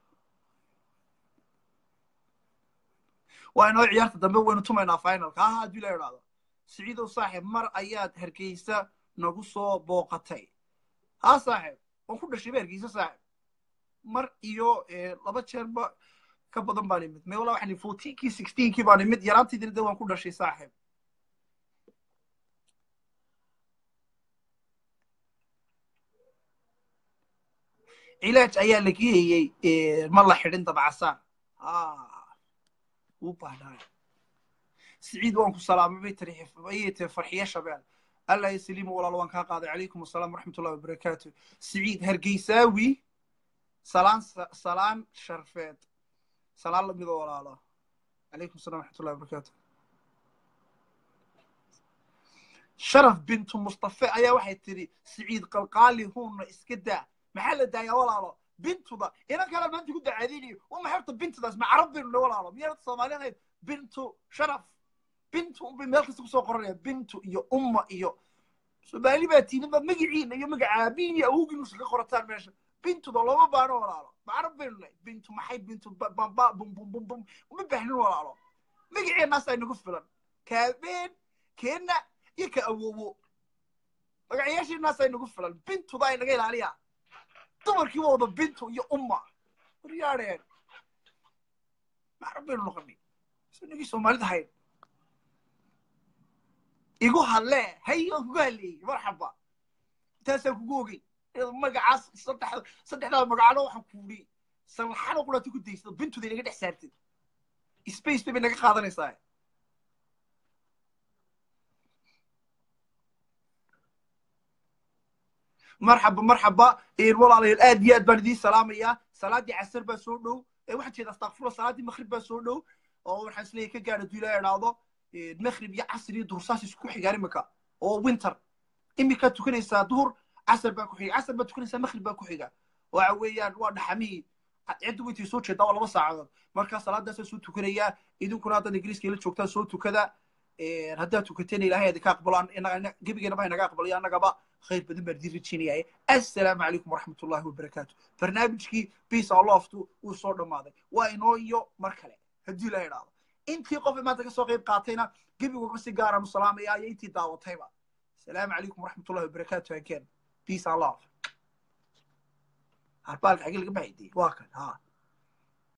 waa inoo ciyaarta dambe waynu tumaynaa finalka ha haddii la idhaahdo siciidow saaxib mar ayaad hargeysa nagu soo booqatay ha saaxib waan ku dhashay ba hargeysa saaxib mar iyo laba jeerba ka badan baan imid me walaa waxaan fourteenkii sixteenkii baan imid yaraantaydina de waan ku dhashay saaxib cilaaj ayaa la geeyey ma la xidhin dabcasaar wuu baahnaay siciid waan ku salaamay bay tiri ayay tiri farxiye shabeel allah yaslimu walaal waan kaa qaaday calaykum asalaam waraxmatullahi wabarakaatu siciid hargeysaawi salaan salaan sharfeed salaan lamida walaalo calaykum asalaam waraxmatullahi wabarakaatu sharaf bintu mustafe ayaa waxay tiri siciid qalqaali huuna iska daa maxaa la daayaa walaalo bintuda inan kale maanta ku dacaadinayo uma xerta bintudaas ma carab baynu na walaalo miyaanad soomaali ahayd bintu sharaf bintu unbay meel kasta kusoo qoranaya bintu iyo umma iyo soomaali baa tiinin baad magaciina iyo magaca aabiin iyo awowgiin usa ka qorataan meesha bintuda looma baano walaalo macrab baynu nahay bintu maxay bintu bamba bum bum bum bum uma baahnin walaalo magaceenaasaa inagu filan kaabeen keenna iyo ka awowo magacayaasheenaasaa inagu filan bintudaa inaga ilaaliya dumarkii wada bintu iyo umma waryaadheen macrab baynu noqonay inagii soomaalida hayn igu hadlee hay waan kugu hadleeyey marxaba intaasaan kugu ogey magacaas saddex saddexdaa magacano waxaan kuudhi sallaxano quraati ku daysada bintuda inaga dhex saartid space bay naga qaadanaysaa marxaba marxaba walaalayaal aad iyo aad baan idiin salaamayaa salaadii casar baa soo dhow waxaan jeeda astakfurla salaadii makrib baa soo dhow oo waxaan isleeyahay ka gaadha duu ilaa idhaahdo makrib iyo casr iyo dursaas isku xigaan imika oo winter imikaad tukanaysaa duhur casar baa ku xiga casar baad tukanaysaa makrib baa ku xiga waxa weeyaan waa dhaxamihii cidda wintay soo jeedaa waa laba saacadood markaa salaadaasaa soo tukanayaa idinkuna haddaad ingiriiska ila joogtaan soo tukada haddaad tukateen ilaahay idinka aqbalo gebigeenaba inaga aqbalayo annagaba khayr badan baan idiin rajeynayaa assalaamu calaykum waraxmat ullahi wabarakaatu barnaamijkii peace and loftu wuu soo dhammaaday waa inoo iyo mar kale haddii ilaahay idhaahdo intii qof maanta kasoo qayb qaatayna gebigooga si gaaraan u salaamayaa iyo intii daawatayba السلام عليكم ورحمة الله وبركاته again peace and love هالبالك حق اللي بعيدي واكل ها